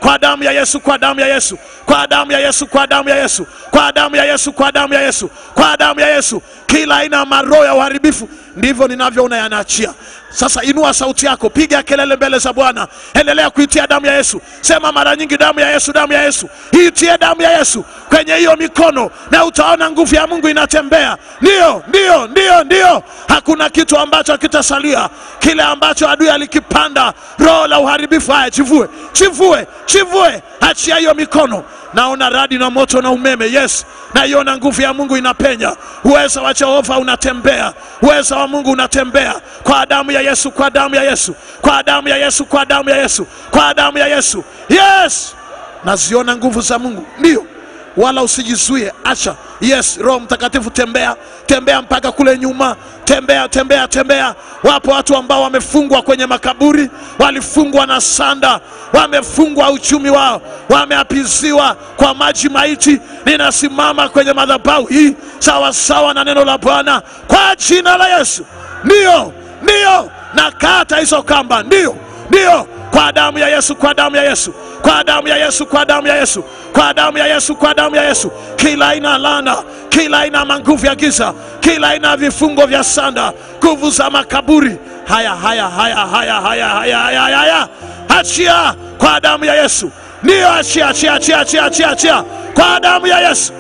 kwa damu ya Yesu, kwa damu ya Yesu, kwa damu ya Yesu, kwa damu ya Yesu, kwa damu ya Yesu, kwa damu ya Yesu, kwa damu ya Yesu, kila aina ya maroho ya uharibifu, ndivyo ninavyoona yanaachia. Sasa inua sauti yako, piga kelele mbele za Bwana, endelea kuitia damu ya Yesu. Sema mara nyingi, damu ya Yesu, damu ya Yesu, iitie damu ya Yesu kwenye hiyo mikono, na utaona nguvu ya Mungu inatembea. Ndio, ndio, ndio, ndio, hakuna kitu ambacho kitasalia. Kile ambacho adui alikipanda, roho la uharibifu, haya chivue, chivue, chivue, achia hiyo mikono. Naona radi na moto na umeme, yes, naiona nguvu ya Mungu inapenya, uweza wa Jehova unatembea, uweza wa Mungu unatembea kwa damu ya Yesu, kwa damu ya Yesu, kwa damu ya Yesu, kwa damu ya Yesu, kwa damu ya Yesu, yes, naziona nguvu za Mungu, ndio wala usijizuie, acha. Yes, Roho Mtakatifu, tembea tembea mpaka kule nyuma, tembea tembea tembea. Wapo watu ambao wamefungwa kwenye makaburi, walifungwa na sanda, wamefungwa uchumi wao, wameapiziwa kwa maji maiti. Ninasimama kwenye madhabahu hii sawa sawa na neno la Bwana kwa jina la Yesu, ndio ndio, nakata hizo kamba, ndio ndio kwa damu ya Yesu, kwa damu ya Yesu, kwa damu ya Yesu, kwa damu ya Yesu, kwa damu ya Yesu, kwa damu ya Yesu. Kila aina ya laana, kila aina ya manguvu ya giza, kila aina ya vifungo vya sanda, nguvu za makaburi, haya haya haya haya haya haya haya haya, haya. Achia kwa damu ya Yesu, ndiyo, achia achia achia achia achia achia kwa damu ya Yesu.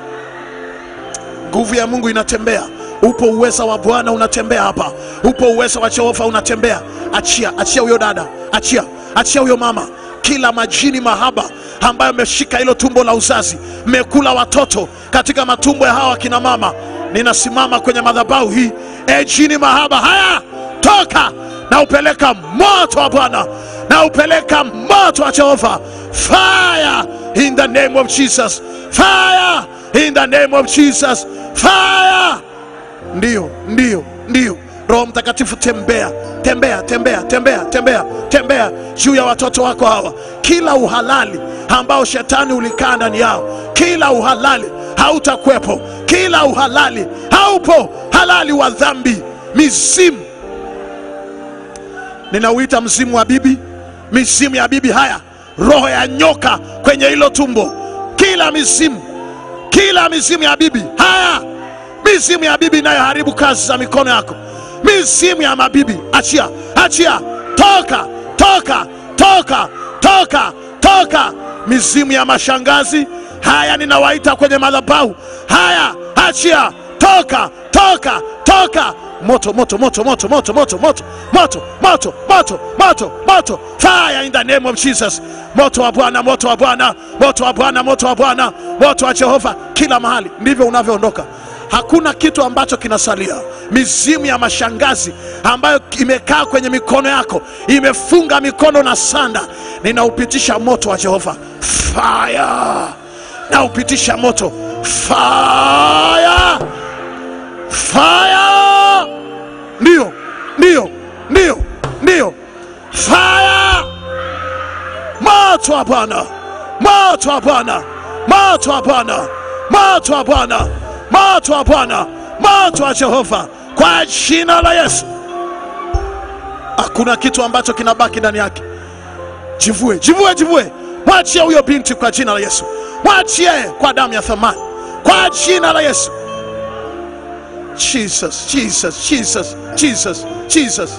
Nguvu ya Mungu inatembea upo uweza wa Bwana unatembea hapa, upo uweza wa Jehova unatembea. Achia, achia huyo dada, achia, achia huyo mama, kila majini mahaba ambayo ameshika hilo tumbo la uzazi, mmekula watoto katika matumbo ya hawa kina mama. Ninasimama kwenye madhabahu hii, e jini mahaba, haya toka na upeleka moto wa Bwana na upeleka moto wa Jehova, fire in the name of Jesus, fire in the name of Jesus, fire Ndiyo, ndiyo, ndiyo. Roho Mtakatifu, tembea, tembea, tembea, tembea, tembea, tembea juu ya watoto wako hawa. Kila uhalali ambao shetani ulikaa ndani yao, kila uhalali hautakuwepo, kila uhalali haupo, halali wa dhambi, mizimu. Ninauita mzimu wa bibi, mizimu ya bibi. Haya, roho ya nyoka kwenye hilo tumbo, kila mizimu, kila mizimu ya bibi, haya mizimu ya bibi inayoharibu kazi za mikono yako, mizimu ya mabibi, achia, achia, toka, toka, toka, toka, toka. Mizimu ya mashangazi, haya ninawaita kwenye madhabahu haya, achia, toka, toka, toka. Moto, moto, moto, moto, moto, moto, moto, moto, moto, moto, moto, moto, fire in the name of Jesus. Moto wa Bwana, moto wa Bwana, moto wa Bwana, moto wa Bwana, moto wa Jehova, kila mahali. Ndivyo unavyoondoka hakuna kitu ambacho kinasalia. Mizimu ya mashangazi ambayo imekaa kwenye mikono yako, imefunga mikono na sanda, ninaupitisha moto wa Jehova fire, naupitisha moto fire, fire, ndio, ndio, ndio, ndio, fire, moto wa Bwana, moto wa Bwana, moto wa Bwana, moto wa Bwana moto wa Bwana, moto wa Jehova, kwa jina la Yesu. Hakuna kitu ambacho kinabaki ndani yake. Jivue, jivue, jivue, mwachie huyo binti kwa jina la Yesu, mwachie kwa damu ya thamani, kwa jina la Yesu. Jesus, Jesus, Jesus, Jesus, Jesus.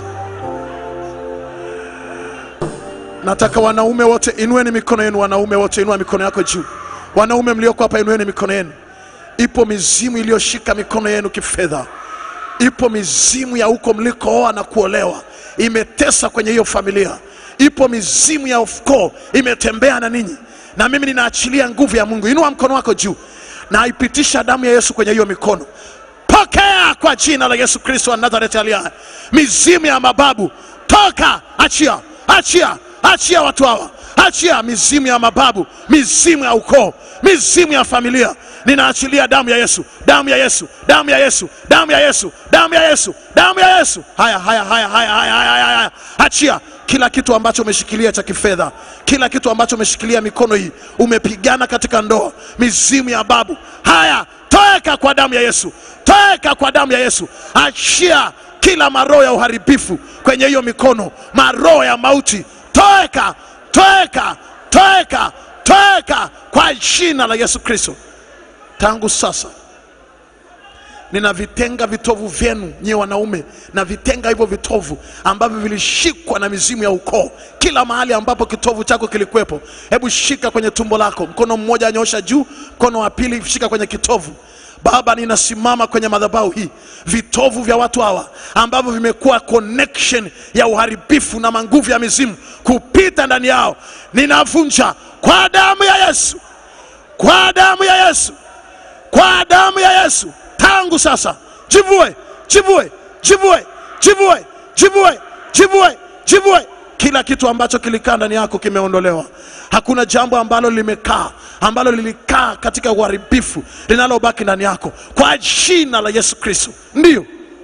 Nataka wanaume wote inueni mikono yenu, wanaume wote inua mikono yako juu. Wanaume mlioko hapa inueni mikono yenu. Ipo mizimu iliyoshika mikono yenu kifedha. Ipo mizimu ya huko mlikooa na kuolewa imetesa kwenye hiyo familia. Ipo mizimu ya ukoo imetembea na ninyi, na mimi ninaachilia nguvu ya Mungu. Inua mkono wako juu na aipitisha damu ya Yesu kwenye hiyo mikono. Pokea kwa jina la Yesu Kristo wa Nazareti aliye hai. Mizimu ya mababu toka, achia, achia, achia watu hawa, achia mizimu ya mababu, mizimu ya ukoo, mizimu ya familia ninaachilia damu ya Yesu, damu ya Yesu, damu ya Yesu, damu ya Yesu, damu ya Yesu, damu ya Yesu. Haya, haya, haya, haya, haya, haya, haya. Achia kila kitu ambacho umeshikilia cha kifedha, kila kitu ambacho umeshikilia mikono hii, umepigana katika ndoa, mizimu ya babu. Haya, toeka kwa damu ya Yesu, toeka kwa damu ya Yesu. Achia kila maroho ya uharibifu kwenye hiyo mikono, maroho ya mauti, toeka, toeka, toeka, toeka kwa jina la Yesu Kristo. Tangu sasa ninavitenga vitovu vyenu nyie wanaume, na vitenga hivyo vitovu ambavyo vilishikwa na mizimu ya ukoo. Kila mahali ambapo kitovu chako kilikuwepo, hebu shika kwenye tumbo lako, mkono mmoja nyosha juu, mkono wa pili shika kwenye kitovu. Baba, ninasimama kwenye madhabahu hii, vitovu vya watu hawa ambavyo vimekuwa connection ya uharibifu na manguvu ya mizimu kupita ndani yao, ninavunja kwa damu ya Yesu, kwa damu ya Yesu, kwa damu ya Yesu. Tangu sasa, jivue, jivue, jivue, jivue, jivue, jivue, jivue. Kila kitu ambacho kilikaa ndani yako kimeondolewa. Hakuna jambo ambalo limekaa ambalo lilikaa katika uharibifu linalobaki ndani yako, kwa jina la Yesu Kristo. Ndiyo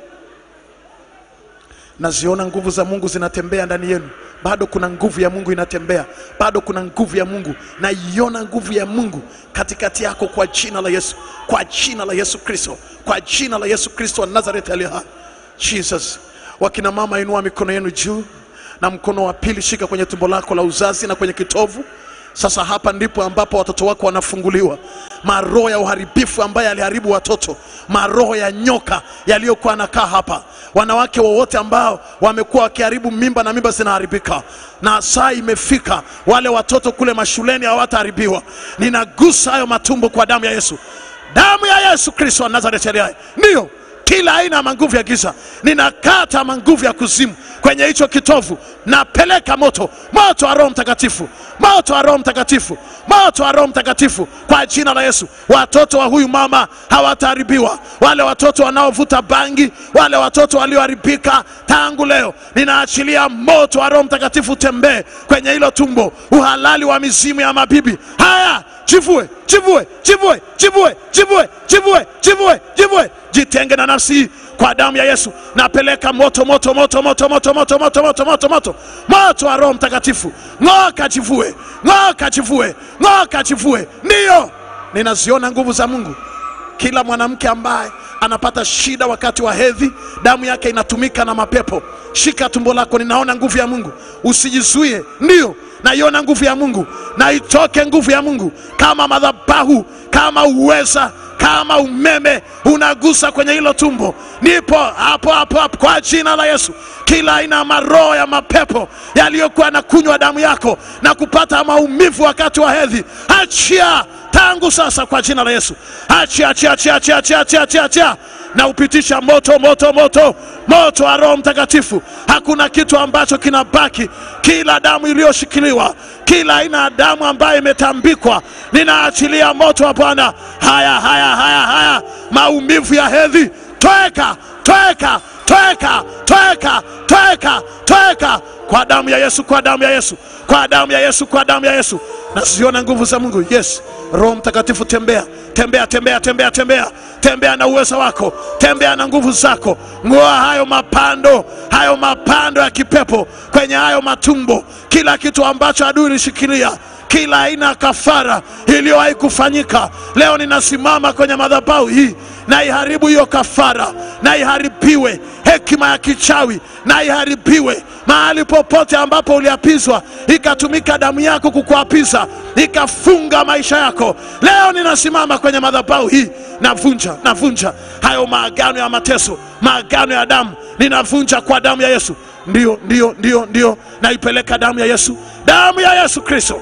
naziona nguvu za Mungu zinatembea ndani yenu. Bado kuna nguvu ya Mungu inatembea, bado kuna nguvu ya Mungu. Naiona nguvu ya Mungu katikati yako kwa jina la Yesu, kwa jina la Yesu Kristo, kwa jina la Yesu Kristo wa Nazareth aliye hai. Jesus, wakina mama, inua mikono yenu juu na mkono wa pili shika kwenye tumbo lako la uzazi na kwenye kitovu. Sasa hapa ndipo ambapo watoto wako wanafunguliwa. Maroho ya uharibifu ambaye aliharibu watoto, maroho ya nyoka yaliyokuwa anakaa hapa, wanawake wowote ambao wamekuwa wakiharibu mimba na mimba zinaharibika, na saa imefika, wale watoto kule mashuleni hawataharibiwa. Ninagusa hayo matumbo kwa damu ya Yesu, damu ya Yesu Kristo wa Nazareti aliye hai. Ndiyo, kila aina ya manguvu ya giza ninakata manguvu ya kuzimu kwenye hicho kitovu, napeleka moto, moto wa Roho Mtakatifu, moto wa Roho Mtakatifu, moto wa Roho Mtakatifu kwa jina la Yesu. Watoto wa huyu mama hawataharibiwa, wale watoto wanaovuta bangi, wale watoto walioharibika tangu leo, ninaachilia moto wa Roho Mtakatifu tembee kwenye hilo tumbo, uhalali wa mizimu ya mabibi haya Jivue, jivue, jivue, jivue, jivue, jivue, jivue, jivue, jitenge na nafsi hii kwa damu ya Yesu. Napeleka moto, moto, moto, moto, moto, moto, moto, moto, moto, moto, moto wa Roho Mtakatifu. Ng'oa kajivue, ng'oa kajivue, ng'oa kajivue. Ndiyo, ninaziona nguvu za Mungu. Kila mwanamke ambaye anapata shida wakati wa hedhi, damu yake inatumika na mapepo, shika tumbo lako, ninaona nguvu ya Mungu. Usijizuie, ndiyo naiona nguvu ya Mungu, na itoke nguvu ya Mungu kama madhabahu, kama uweza, kama umeme unagusa kwenye hilo tumbo. Nipo hapo hapo hapo kwa jina la Yesu. Kila aina ya maroho ya mapepo yaliyokuwa na kunywa damu yako na kupata maumivu wakati wa hedhi, achia tangu sasa kwa jina la Yesu. Achia, achia, achia, achia, achia, achia, achia, achia na upitisha moto moto moto moto wa Roho Mtakatifu. Hakuna kitu ambacho kinabaki. Kila damu iliyoshikiliwa, kila aina ya damu ambayo imetambikwa, ninaachilia moto wa Bwana. Haya, haya, haya, haya, maumivu ya hedhi, toeka, toeka, toeka, toeka, toeka, toeka kwa damu ya Yesu, kwa damu ya Yesu, kwa damu ya Yesu, kwa damu ya Yesu. Naziona nguvu za Mungu. Yes, Roho Mtakatifu, tembea, tembea, tembea, tembea, tembea, tembea na uwezo wako, tembea na nguvu zako. Ng'oa hayo mapando, hayo mapando ya kipepo kwenye hayo matumbo, kila kitu ambacho adui ilishikilia kila aina ya kafara iliyowahi kufanyika, leo ninasimama kwenye madhabahu hii na iharibu hiyo kafara, na iharibiwe hekima ya kichawi, na iharibiwe mahali popote ambapo uliapizwa, ikatumika damu yako kukuapiza, ikafunga maisha yako. Leo ninasimama kwenye madhabahu hii, navunja, navunja hayo maagano ya mateso, maagano ya damu, ninavunja kwa damu ya Yesu. Ndio, ndio, ndio, ndio, naipeleka damu ya Yesu, damu ya Yesu Kristo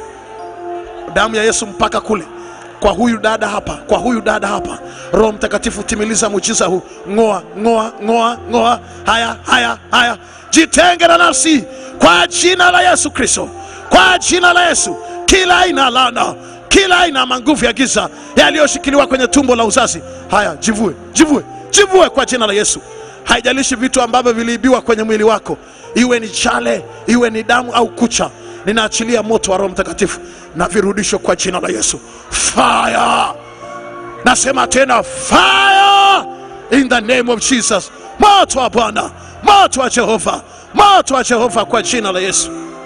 damu ya Yesu mpaka kule kwa huyu dada hapa, kwa huyu dada hapa. Roho Mtakatifu, timiliza muujiza huu. Ng'oa, ng'oa, ng'oa, ng'oa. Haya, haya, haya, jitenge na nafsi kwa jina la Yesu Kristo, kwa jina la Yesu. Kila aina ya laana, kila aina ya manguvu ya giza yaliyoshikiliwa kwenye tumbo la uzazi, haya, jivue, jivue, jivue kwa jina la Yesu. Haijalishi vitu ambavyo viliibiwa kwenye mwili wako, iwe ni chale, iwe ni damu au kucha ninaachilia moto wa Roho Mtakatifu na virudisho kwa jina la Yesu. Fire! Nasema tena fire in the name of Jesus. Moto wa Bwana, moto wa Jehova, moto wa Jehova kwa jina la Yesu.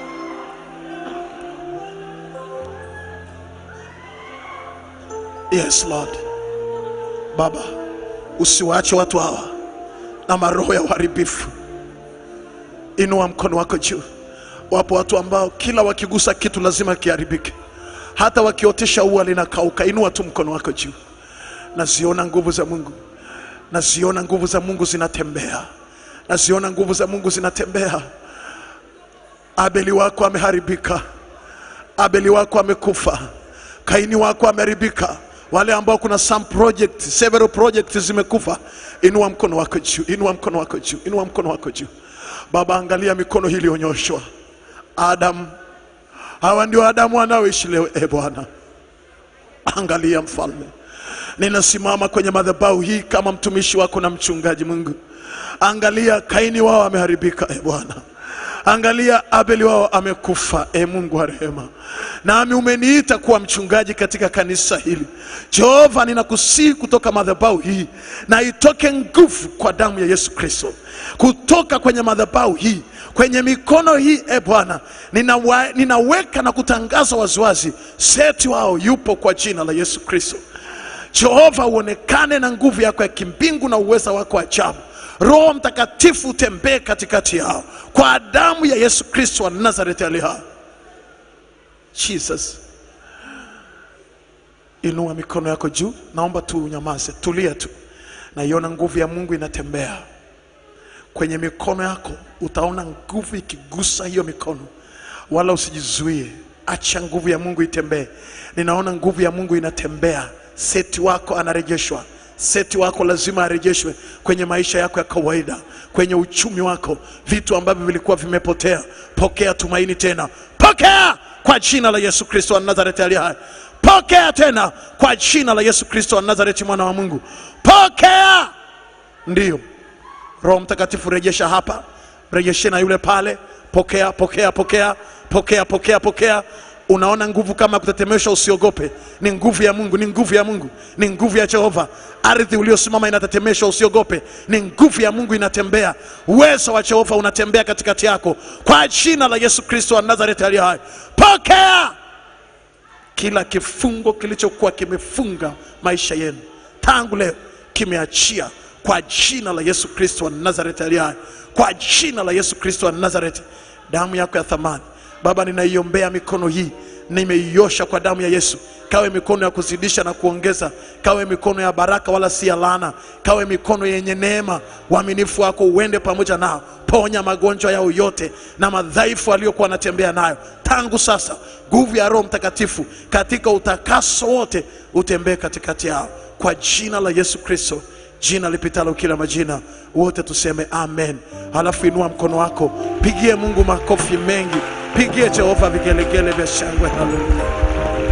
Yes Lord. Baba, usiwaache watu hawa na maroho ya uharibifu. Inua mkono wako juu Wapo watu ambao kila wakigusa kitu lazima kiharibike, hata wakiotesha ua linakauka. Inua tu mkono wako juu. Naziona nguvu za Mungu, naziona nguvu za Mungu zinatembea, naziona nguvu za Mungu zinatembea. Abeli wako ameharibika, Abeli wako amekufa, Kaini wako ameharibika. Wale ambao kuna some project, several projects zimekufa, inua mkono wako juu, inua mkono wako juu, inua mkono wako juu. Baba, angalia mikono hii iliyonyoshwa. Adam, hawa ndio Adamu wanaoishi leo. E Bwana, angalia mfalme, ninasimama kwenye madhabahu hii kama mtumishi wako na mchungaji. Mungu, angalia Kaini wao ameharibika. E Bwana, angalia Abeli wao amekufa. E Mungu wa rehema, nami umeniita kuwa mchungaji katika kanisa hili. Jehova, ninakusihi kutoka madhabahu hii na itoke nguvu kwa damu ya Yesu Kristo, kutoka kwenye madhabahu hii kwenye mikono hii e Bwana, ninawa, ninaweka na kutangaza waziwazi, seti wao yupo kwa jina la Yesu Kristo. Jehova, uonekane na nguvu yako ya kimbingu na uweza wako ajabu. Roho Mtakatifu utembee katikati yao kwa damu ya Yesu Kristo wa Nazareti ali hai. Jesus, inua mikono yako juu, naomba tu unyamaze, tulia tu. Naiona nguvu ya Mungu inatembea kwenye mikono yako, utaona nguvu ikigusa hiyo mikono, wala usijizuie, acha nguvu ya Mungu itembee. Ninaona nguvu ya Mungu inatembea, seti wako anarejeshwa seti wako lazima arejeshwe kwenye maisha yako ya kawaida, kwenye uchumi wako, vitu ambavyo vilikuwa vimepotea. Pokea tumaini tena, pokea kwa jina la Yesu Kristo wa Nazareti aliye hai. Pokea tena kwa jina la Yesu Kristo wa Nazareti, mwana wa Mungu, pokea. Ndiyo, Roho Mtakatifu rejesha hapa, rejeshe na yule pale. Pokea, pokea, pokea, pokea, pokea, pokea. Unaona nguvu kama kutetemesha, usiogope. Ni nguvu ya Mungu, ni nguvu ya Mungu, ni nguvu ya Jehova. Ardhi uliosimama inatetemeshwa, usiogope. Ni nguvu ya Mungu inatembea, uwezo wa Jehova unatembea katikati yako, kwa jina la Yesu Kristo wa Nazareti aliye hai. Pokea kila kifungo kilichokuwa kimefunga maisha yenu tangu leo, kimeachia kwa jina la Yesu Kristo wa Nazareti aliye hai, kwa jina la Yesu Kristo wa Nazareti. Damu yako ya thamani Baba, ninaiombea mikono hii, nimeiosha kwa damu ya Yesu. Kawe mikono ya kuzidisha na kuongeza, kawe mikono ya baraka wala si ya laana, kawe mikono yenye neema. Uaminifu wako uende pamoja nao, ponya magonjwa yao yote na madhaifu aliyokuwa wanatembea nayo tangu sasa. Nguvu ya Roho Mtakatifu katika utakaso wote utembee katikati yao kwa jina la Yesu Kristo, jina lipitalo kila majina. Wote tuseme amen. Halafu inua mkono wako, pigie Mungu makofi mengi, pigie Jehova vigelegele vya shangwe. Haleluya!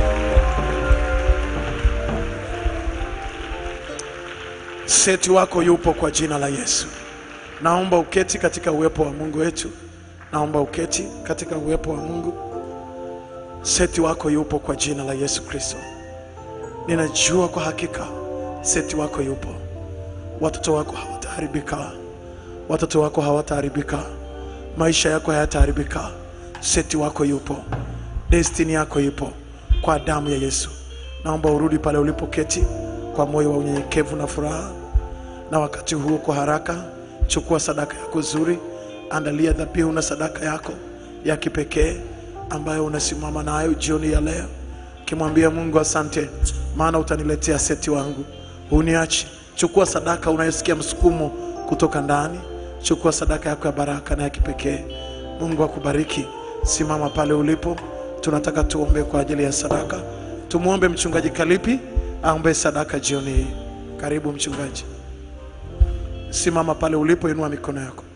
Seti wako yupo kwa jina la Yesu. Naomba uketi katika uwepo wa Mungu wetu, naomba uketi katika uwepo wa Mungu. Seti wako yupo kwa jina la Yesu Kristo. Ninajua kwa hakika seti wako yupo. Watoto wako hawataharibika, watoto wako hawataharibika, maisha yako hayataharibika. Seti wako yupo, destini yako ipo kwa damu ya Yesu. Naomba urudi pale ulipoketi kwa moyo wa unyenyekevu na furaha, na wakati huo kwa haraka chukua sadaka yako nzuri, andalia dhabihu na sadaka yako ya kipekee ambayo unasimama nayo jioni ya leo, kimwambia Mungu asante, maana utaniletea seti wangu, uniachi. Chukua sadaka unayosikia msukumo kutoka ndani, chukua sadaka yako ya baraka na ya kipekee. Mungu akubariki. Simama pale ulipo, tunataka tuombe kwa ajili ya sadaka. Tumwombe mchungaji Kalipi aombe sadaka jioni hii. Karibu mchungaji, simama pale ulipo, inua mikono yako.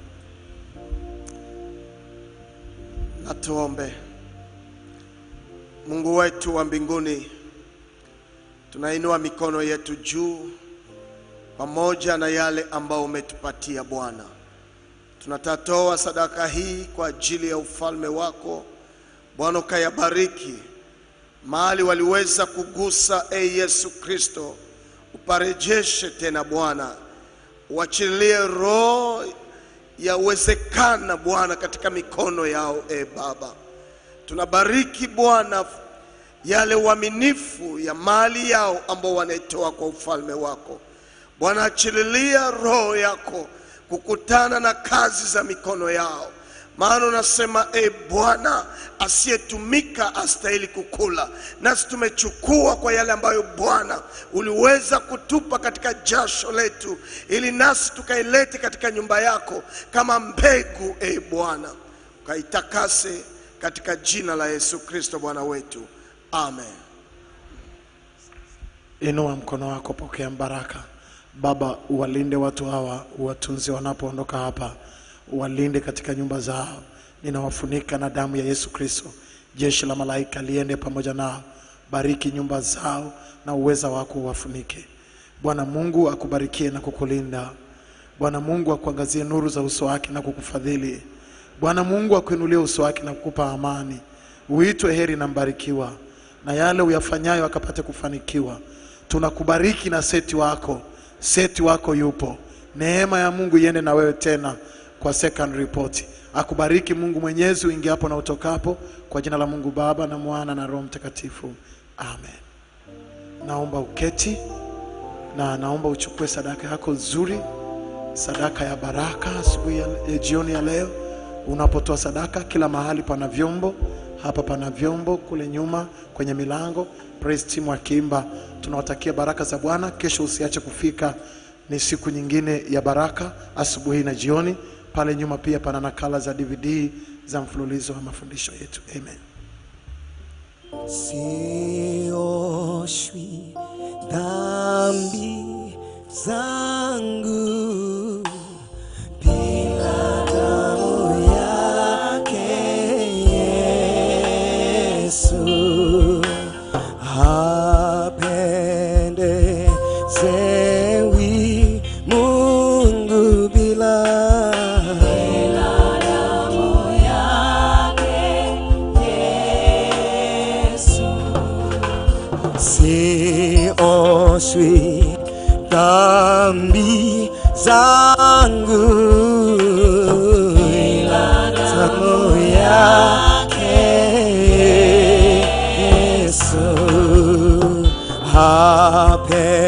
Na tuombe. Mungu wetu wa mbinguni, tunainua mikono yetu juu pamoja na yale ambao umetupatia Bwana. Tunatatoa sadaka hii kwa ajili ya ufalme wako Bwana, ukayabariki mahali waliweza kugusa, e Yesu Kristo, uparejeshe tena Bwana, uachilie roho ya uwezekana Bwana katika mikono yao, e Baba. Tunabariki Bwana yale uaminifu ya mali yao ambao wanaitoa kwa ufalme wako Bwana, achililia roho yako kukutana na kazi za mikono yao, maana unasema e Bwana, asiyetumika astahili kukula. Nasi tumechukua kwa yale ambayo Bwana uliweza kutupa katika jasho letu, ili nasi tukailete katika nyumba yako kama mbegu, e Bwana, ukaitakase katika jina la Yesu Kristo Bwana wetu, amen. Inua mkono wako, pokea baraka. Baba, uwalinde watu hawa, uwatunze wanapoondoka hapa, uwalinde katika nyumba zao. Ninawafunika na damu ya Yesu Kristo. Jeshi la malaika liende pamoja nao, bariki nyumba zao na uweza wako uwafunike. Bwana Mungu akubarikie na kukulinda. Bwana Mungu akuangazie nuru za uso wake na kukufadhili. Bwana Mungu akuinulie uso wake na kukupa amani. Uitwe heri na mbarikiwa, na yale uyafanyayo akapate kufanikiwa. Tunakubariki na seti wako, seti wako yupo. Neema ya Mungu iende na wewe tena kwa second report. Akubariki Mungu Mwenyezi uingiapo na utokapo, kwa jina la Mungu Baba na Mwana na Roho Mtakatifu, amen. Naomba uketi na naomba uchukue sadaka yako nzuri, sadaka ya baraka asubuhi ya, ya jioni ya leo. Unapotoa sadaka, kila mahali pana vyombo, hapa pana vyombo, kule nyuma kwenye milango, praise team wakiimba. Tunawatakia baraka za Bwana. Kesho usiache kufika, ni siku nyingine ya baraka, asubuhi na jioni. Pale nyuma pia pana nakala za DVD za mfululizo wa mafundisho yetu. Amen. sioshwi dhambi zangu bila damu yake Yesu hapendezewi Mungu bila damu yake Yesu sioshwi dhambi zangu ila damu yake Yesu hape